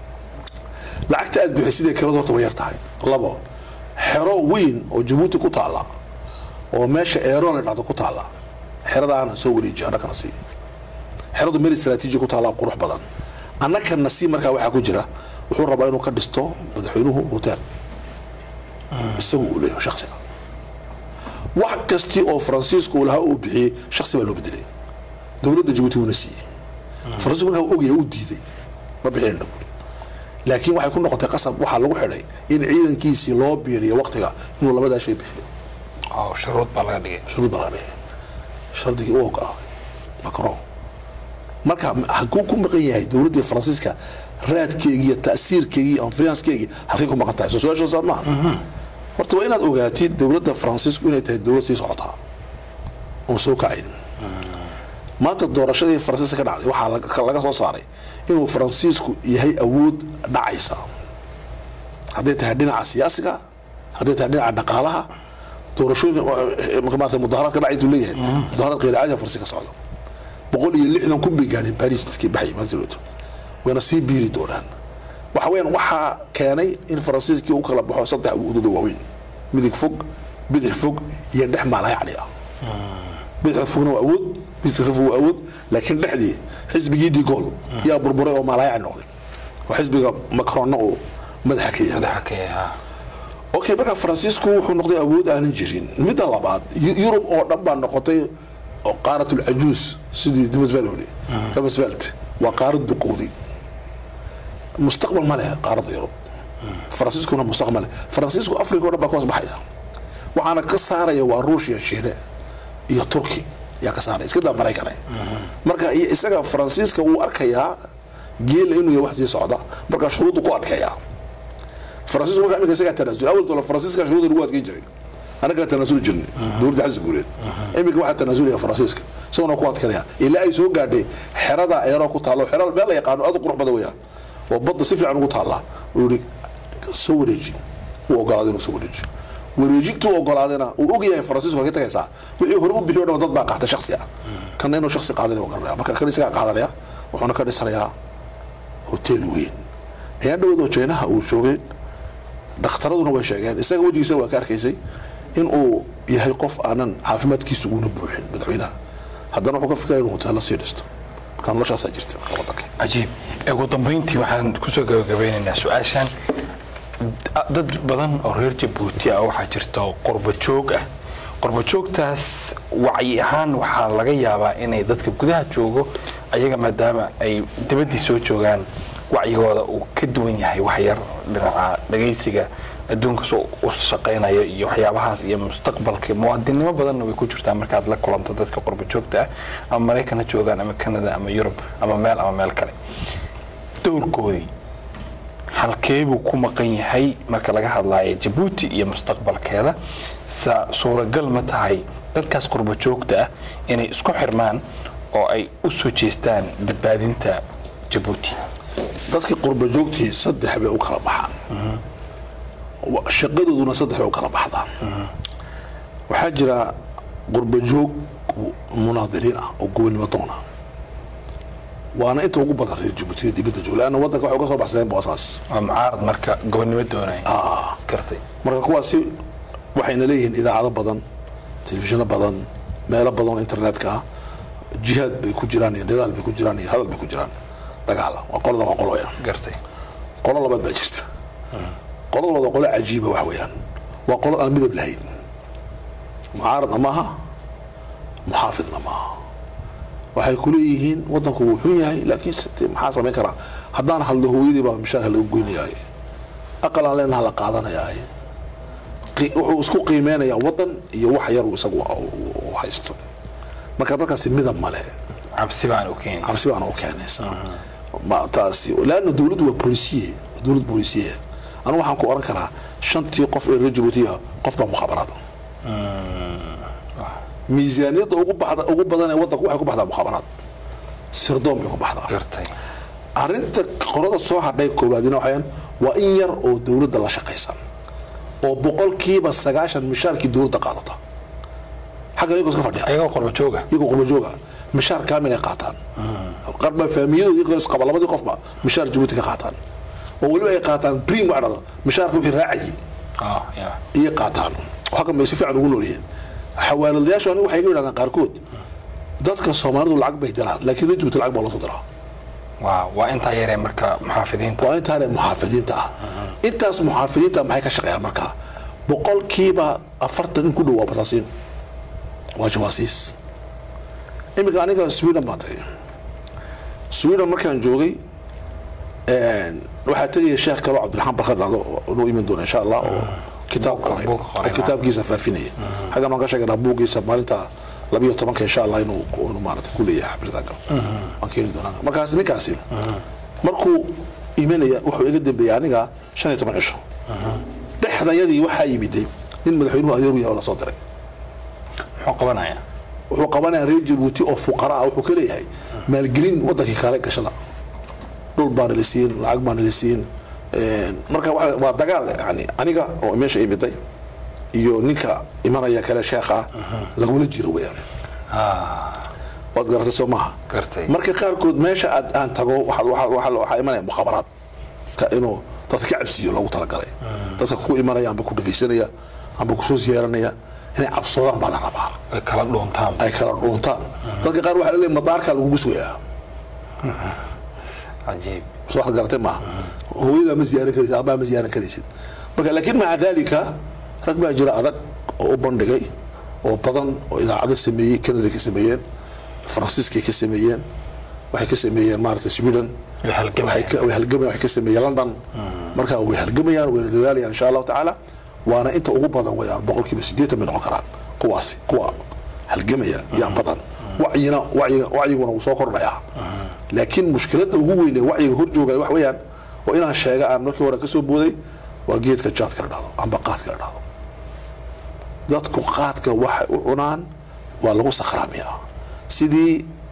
[SPEAKER 2] lacagta aad bixi sidee kirada horta way yar tahay labo xero weyn oo jabuuti ku taala oo meesha eero la dhacdo ku taala xeradaana soo wareeji annakana sii xeradu meel istraatiiji ku taala qurux badan annakana sii markaa waxaa ku jira wuxuu rabaa inuu ka dhisto madaxweynuhu hotel isagu uu leeyahay shaksiga wax kasti oo faransiisku lahaa uu bixiyey shaksi baa loo bedelay dowladda jabuuti wuuna siiyey faransiisku markaa ogaya uu diiday ma bixinayna buuri laakiin waxay ku noqotay qasab waxaa lagu xidhay in ciidankiisii loo biiriyo waqtiga inuu labadaa shay bixiyo
[SPEAKER 1] shuruud baa laga dhigay
[SPEAKER 2] shuruud baa laga dhigay shardigii u ogolaaday macron marka hakuu ku maqan yahay dowladdii faransiiska raadkeegii iyo ta'siirkeegii iyo influencekeegii halkay ku maqan tahay soo su-aashoosaa maaha horta waa inaad ogaatid dowladda faransiisku inay tahay dowlad sii socotaa oon soo kacayn maanta doorashadii faransiiska ka dhacday waxaa laga soo saaray inuu faransiisku yahay awood dhacaysa hadday tahay dhinaca siyaasiga hadday tahay dhinaca dhaqaalaha doorashooyinka maarata mudaharaadka dhacay intuu leeyahay mudaharaad qeyr caadi faransiiska socda boqol iyo lixdan kun bay gaadheen baris dadkii baxay maalintii wayna sii biiri doonaan waxa weeyaan waxaa keenay in faransiiskii u kala baxo saddex awoodood waaweyn midig fog bidix fog iyo dhex maalayacni ah bidixda fogna waa awood bidixda fog waa awood laakiin dhexdii xisbigii digool yaa burburay oo maalayacni noqday oo xisbiga macronna uu madaxa ka yahay
[SPEAKER 1] madaxa ka yahaa
[SPEAKER 2] okay marka faransiisku wuxuu noqday awood aanan jirin midda labaad yurub oo dhan baa noqotay qaaratul cajuus sidii dumasveld dumasveld waa qaarad duqowday mustaqbal ma leh qaaradda yurub faransiiskuna mustaqbal leh faransiisku africa o dhan baa ka hoos baxaysa waxaana ka saaraya waa ruushia shiine iyo turki yaa ka saaraya iska daa maraykane marka iyo isaga faransiiska wuu arkayaa geela inuu yahay wax sii socda marka shuruuddu ku adkeeyaa faransiisku marka imika isagaa tanaasul awal tolo faransiiska shuruudda lagu adkeyn jiray anagaa tanaasuli jirnay dowladda xasan guuleed iminka waxaa tanaasulaya faransiiska isaguna ku adkanaya ilaa ay soo gaadhay xerada eeroo ku taalo xero meel la yaqaano aad u qurux badan weeyaan oo badda si fiican ugu taalla uu yihi soo wareeji uu ogolaaday inuu soo wareeji wareejintuu ogolaadayna uu og yahay faransiisku ka tagaysaa wixii hore u bixiyo dhan dad baa qaata shaksi ah kana inuu shaksi qaadan garanaya marka kan isagaa qaadanaya wuxuuna ka dhisanayaa hotel weyn ayaan dhaweed oo jeynaha uu joogay dhakhtaraduna way sheegeen isaga wejigiisa waa ka arkaysay in uu yahay qof aanan caafimaadkiisu uuna buuxin madaxweynaha haddana wuxuu ka fikiraya inuu hoteello sii dhisto marka noloshaasaa jirta marka waddanka
[SPEAKER 1] cajiib ugu dambeyntii waxaan kusoo gabagabeynaynaa su-aashan dad badan oo reer jabuuti ah waxaa jirta qurba joog ah qurba joogtaas wacyi ahaan waxaa laga yaabaa inay dadka gudaha joogo ayaga maadaama ay dibaddii soo joogaan wacyigooda uu ka duwan yahay waxyar dhinaca dhagaysiga adduunka soo u shaqaynayo iyo waxyaabahaas iyo mustaqbalka muwaadinimo badanna way ku jirtaa markaad la kulanto dadka qurba joogta ah ama maraykan ha joogaan ama canada ama yurub ama meel ama meel kale dowrkoodii halkeebuu ku maqan yahay marka laga hadlayo jabuuti iyo mustaqbalkeeda sa suuragal ma tahay dadkaas qurba joogta ah inay isku xirmaan oo ay u soo jeestaan badbaadinta jabuuti
[SPEAKER 2] dadka qurba joogtii saddex bay u kala baxaan shaqadooduna saddex bay u kala baxdaa waxaa jira qurba joog munaadiriin ah oo gobonnimo doon ah waana inta ugu badan reer jabuutiga dibadda jooga leanna waddanka waxay uga soo baxsadeen boosaas
[SPEAKER 1] waa mucaarad marka gobonnimo doonaya
[SPEAKER 2] Ah.
[SPEAKER 1] gartay
[SPEAKER 2] marka kuwaasi waxayna leeyihiin idaacado badan telefishinno badan meelo badan oo internetka ah jihaad bay ku jiraan iyo nidaal bay ku jiraan iyo hadal bay ku jiraan dagaal waa qolada waa qolo weeyaan
[SPEAKER 1] gartay
[SPEAKER 2] qolo labaad baa jirta qolada labaad waa qolo cajiiba wax weeyaan waa qolo aan midab lahayn mucaaradna maaha muxaafidna maaha waxay ku leeyihiin waddanku wuu xun yahay laakiin site maxaa samayn karaa haddaan hadlo hooyadii baa mishaarka laga goynayaay aqal aan leenaha la qaadanayaay qi- wuxuu isku qiimeynayaa waddan iyo wax yar uu isagu u haysto marka dadkaasi midab male
[SPEAKER 1] cabsi baan u keenay
[SPEAKER 2] cabsi baana u keenaysaa Ma- taasi laanna dowladdu waa bolisiye waa dowlad bolisiye anigu waxaan ku oran karaa shantii qof ee reer jabuutiya qof baa mukhaabaraada miisaaniyadda ugu baxda ugu badan ee waddanku waxay ku baxdaa mukhaabaraad sirdoon bay ku baxdaa
[SPEAKER 1] gartay
[SPEAKER 2] arrinta qolada soo hadhay koowaadina waxayaan waa in yar oo dowladda la shaqaysan oo boqolkiiba sagaashan mishaarkii dowladda qaadata xagga iyagoo iska fadhiya
[SPEAKER 1] ayagoo qurba jooga
[SPEAKER 2] iyagoo qurba jooga mishaar kaamil ay qaataan qarba faamiyadooda iyagoo isqaba labadii qofba mishaar jabuuti ka qaataan oo weliba ay qaataan prim wax dhado mishaarka wixii raacayay
[SPEAKER 1] ah ya
[SPEAKER 2] iyo qaataan oo halkan bay si fiican ugu noolyihiin xawaaladayaashu anigu waxay ga yidhahdaan qaarkood dadka soomaalidu lacag bay diraan laakiin reer jabuuti lacag baa loo soo diraa
[SPEAKER 1] waa waa intaa yaree marka muxaafidiinta
[SPEAKER 2] waa intaane muxaafidiinta ah intaas muxaafidiinta maxay ka shaqeeyaan markaa boqolkiiba afartan in ku dhow waa bataasiin waa jawaasiis iminka aniga sweden baan tagay sweden markaan joogay waxaa tegaya sheekh kaloo cabdiraxmaan barkad dhado inuu iman doona insha allah oo kitaab qoray
[SPEAKER 1] buug qoray,
[SPEAKER 2] oo kitaabkiisa faafinaya xaggan waan ka sheeganaa buuggiisa maalinta labiyo tobanka insha allah inuu inuu maarata ku leeyahay xafladaga waan keeni doonaa markaas ninkaasi markuu imanaya wuxuu iga dambeeyey aniga shan iyo toban cisho dhexdayadii waxaa yimiday nin madaxweynuhu adeeru yahay oo lasoo diray
[SPEAKER 1] muxuu qabanayaa
[SPEAKER 2] wuxuu qabanaya reer jabuuti oo fuqara ah wuxuu ka leeyahay maalgelin wadankii kale gashada dhul baana la siin lacag baana la siin marka waxa- waa dagaal yani aniga oo meesha imiday iyo ninka imanaya kale sheekha ah lagula jiro weyaan waad garatay soo maaha
[SPEAKER 1] gartay
[SPEAKER 2] marka qaarkood meesha aad aan tago waxa- waxa- waxa waxaa imanaya mukhabaraad ka inuu dadka ka cabsiyo loogu talagalay dadka ku imanaya amba ku dhegaysanaya amba kusoo ziyaaranaya inay cabsoodaan baa la rabaa
[SPEAKER 1] ay kala dhuuntaan
[SPEAKER 2] ay kala dhuuntaan dadka qaar waxaa laleeyahay madaarkaa lagugu sugayaa
[SPEAKER 1] cajiib
[SPEAKER 2] soo waxaad garatay maaha hooyadaa ma ziyaaran karaysid aabbaha ma ziyaaran karaysid marka laakiin maca daalika rag baa jira adag oo u bandhigay oo badan oo idaacado sameeyey canada ka sameeyeen faransiiskay ka sameeyeen waxay ka sameeyeen maaragtay sweden
[SPEAKER 1] way halgamayaan.
[SPEAKER 2] waxay ka- way halgamayaan waxay ka sameeyeen london marka way halgamayaan wayna dadaalayaan insha allahu tacaala waana inta ugu badan wayaan boqolkiiba sideetan bay noqon karaan kuwaasi kuwa halgamaya yaa badan wacyina wacyiga wacyiguna wuu soo kordhayaa laakiin mushkiladda ugu weyn ee wacyiga hor joogaya wax weeyaan oo inaan sheega aan markii hore kasoo booday waa geedka jaadka la dhahdo amba qaadka la dhahdo dadku qaadka waxay u cunaan waa lagu sakhraamiyaa sidii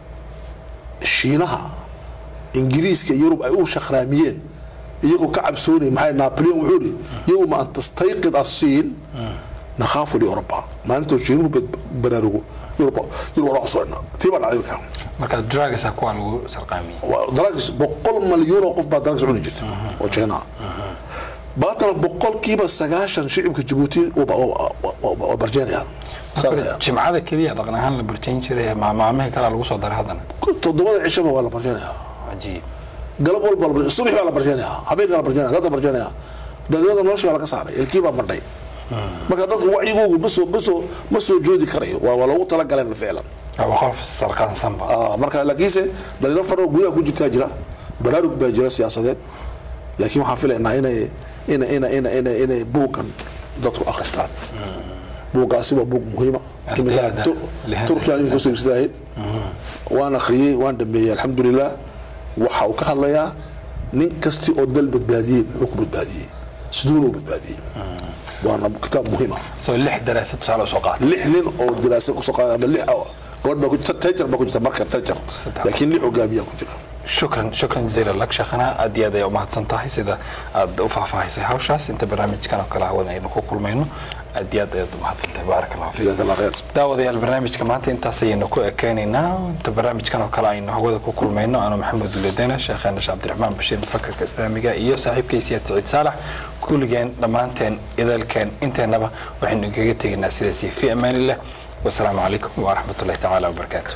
[SPEAKER 2] shiinaha ingiriiska iyo yurub ay u shakhraamiyeen iyagoo ka cabsoonaya maxay napoleon wuxuu ihi yowma an tastayqid asiin nakhaafu liuroba maalintoo shiinuhu bad- baraarugo yurub yurub waa cusubna tii baa dhacday markaa
[SPEAKER 1] marka drugsa kuwa lagu sarqaamiyey
[SPEAKER 2] waa drugs boqol malyuun oo qof baa drugs cuni jirta oo China baatana boqolkiiba sagaashan shicibka Djibouti waa barjeenayaan Saadaya.
[SPEAKER 1] jimcada keliya dhaqan ahaan la barjayn jiray maamaamihii kalaa lagu soo daray haddana
[SPEAKER 2] toddobada cishaba waa la barjeenayaa
[SPEAKER 1] cajiib
[SPEAKER 2] galab walba la barjeenayaa subax baa la barjeenayaa habeenkaa la barjeenayaa dadka barjeenayaa dhalinyarada nolosha baa laga saaray ilkii baa madhay marka dadku wacyigoogu ma soo ma soo ma soo joodi karayo waa waa loogu talagaleen ficlan
[SPEAKER 1] waa qof sarqaansanba
[SPEAKER 2] Ah, marka laakiinse dhalinyaro faro gudaha ku jirtaa jira baraarug baa jira siyaasadeed laakiin waxaan filaynaa inay ina ina ina ina inay buuggan dadku akhristaan buuggaasi waa buug muhiima
[SPEAKER 1] Ardayda
[SPEAKER 2] Imika Tu-
[SPEAKER 1] lehada.
[SPEAKER 2] turkiyan iminka soo istaahid waan akhriyey waan dhameeyey alxamdulilah waxa uu ka hadlayaa nin kasti oo dal badbaadiyey muxuu ku badbaadiyey siduuna u badbaadiyey waana kitaab muhiima
[SPEAKER 1] soo lix daraasad tusaale usoo qaatay
[SPEAKER 2] lix nin oo daraasa kusoo qaada ama lix oo gabadh baa ku jirta tajar baa ku jirta markar tajar laakiin lix hogaamiyaa ku jira
[SPEAKER 1] shukran shukran jaziila lak sheekhana aad iyo aad ay umahadsan tahay sida aad u faahfaahisay hawshaas inta barnaamijkan oo kale hawada aynu ku kulmayno aad iyo aad ayaad umahadsan tahay baarak allahu fiik
[SPEAKER 2] jazaak allah khayr
[SPEAKER 1] daawadayaal barnaamijka maanta intaas ayaynu ku ekeynaynaa inta barnaamijkan oo kale aynu hawada ku kulmayno anuu maxamed uledena sheekheena sheekh cabdiraxmaan bashiir mufakarka islaamiga iyo saaxiibkaysiya saciid saalax kulligeen dhammaanteen idalkeen inteennaba waxaynu igaga tegaynaa sidaasi fi amaanillah wasalaamu calaykum waraxmatullahi tacaala wabarakaatu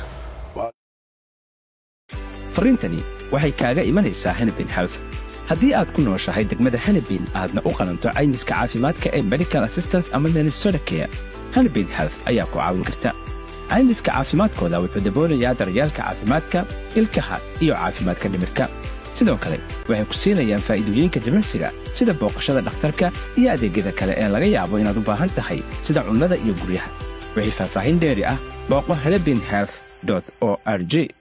[SPEAKER 3] farriintani waxay kaaga imanaysaa hanabin health haddii aad ku nooshahay degmada hanabin aadna u qalanto caymiska caafimaadka ee medical assistance ama minnesota care hanabin health ayaa ku caawin karta caymiska caafimaadkooda wuxuu daboolayaa daryeelka caafimaadka ilkaha iyo caafimaadka dhimirka sidoo kale waxay ku siinayaan faa'iidooyinka jimicsiga sida booqashada dhakhtarka iyo adeegyada kale ee laga yaabo inaad u baahan tahay sida cunnada iyo guryaha wixii faahfaahin dheeri ah booqo hanabin health o r g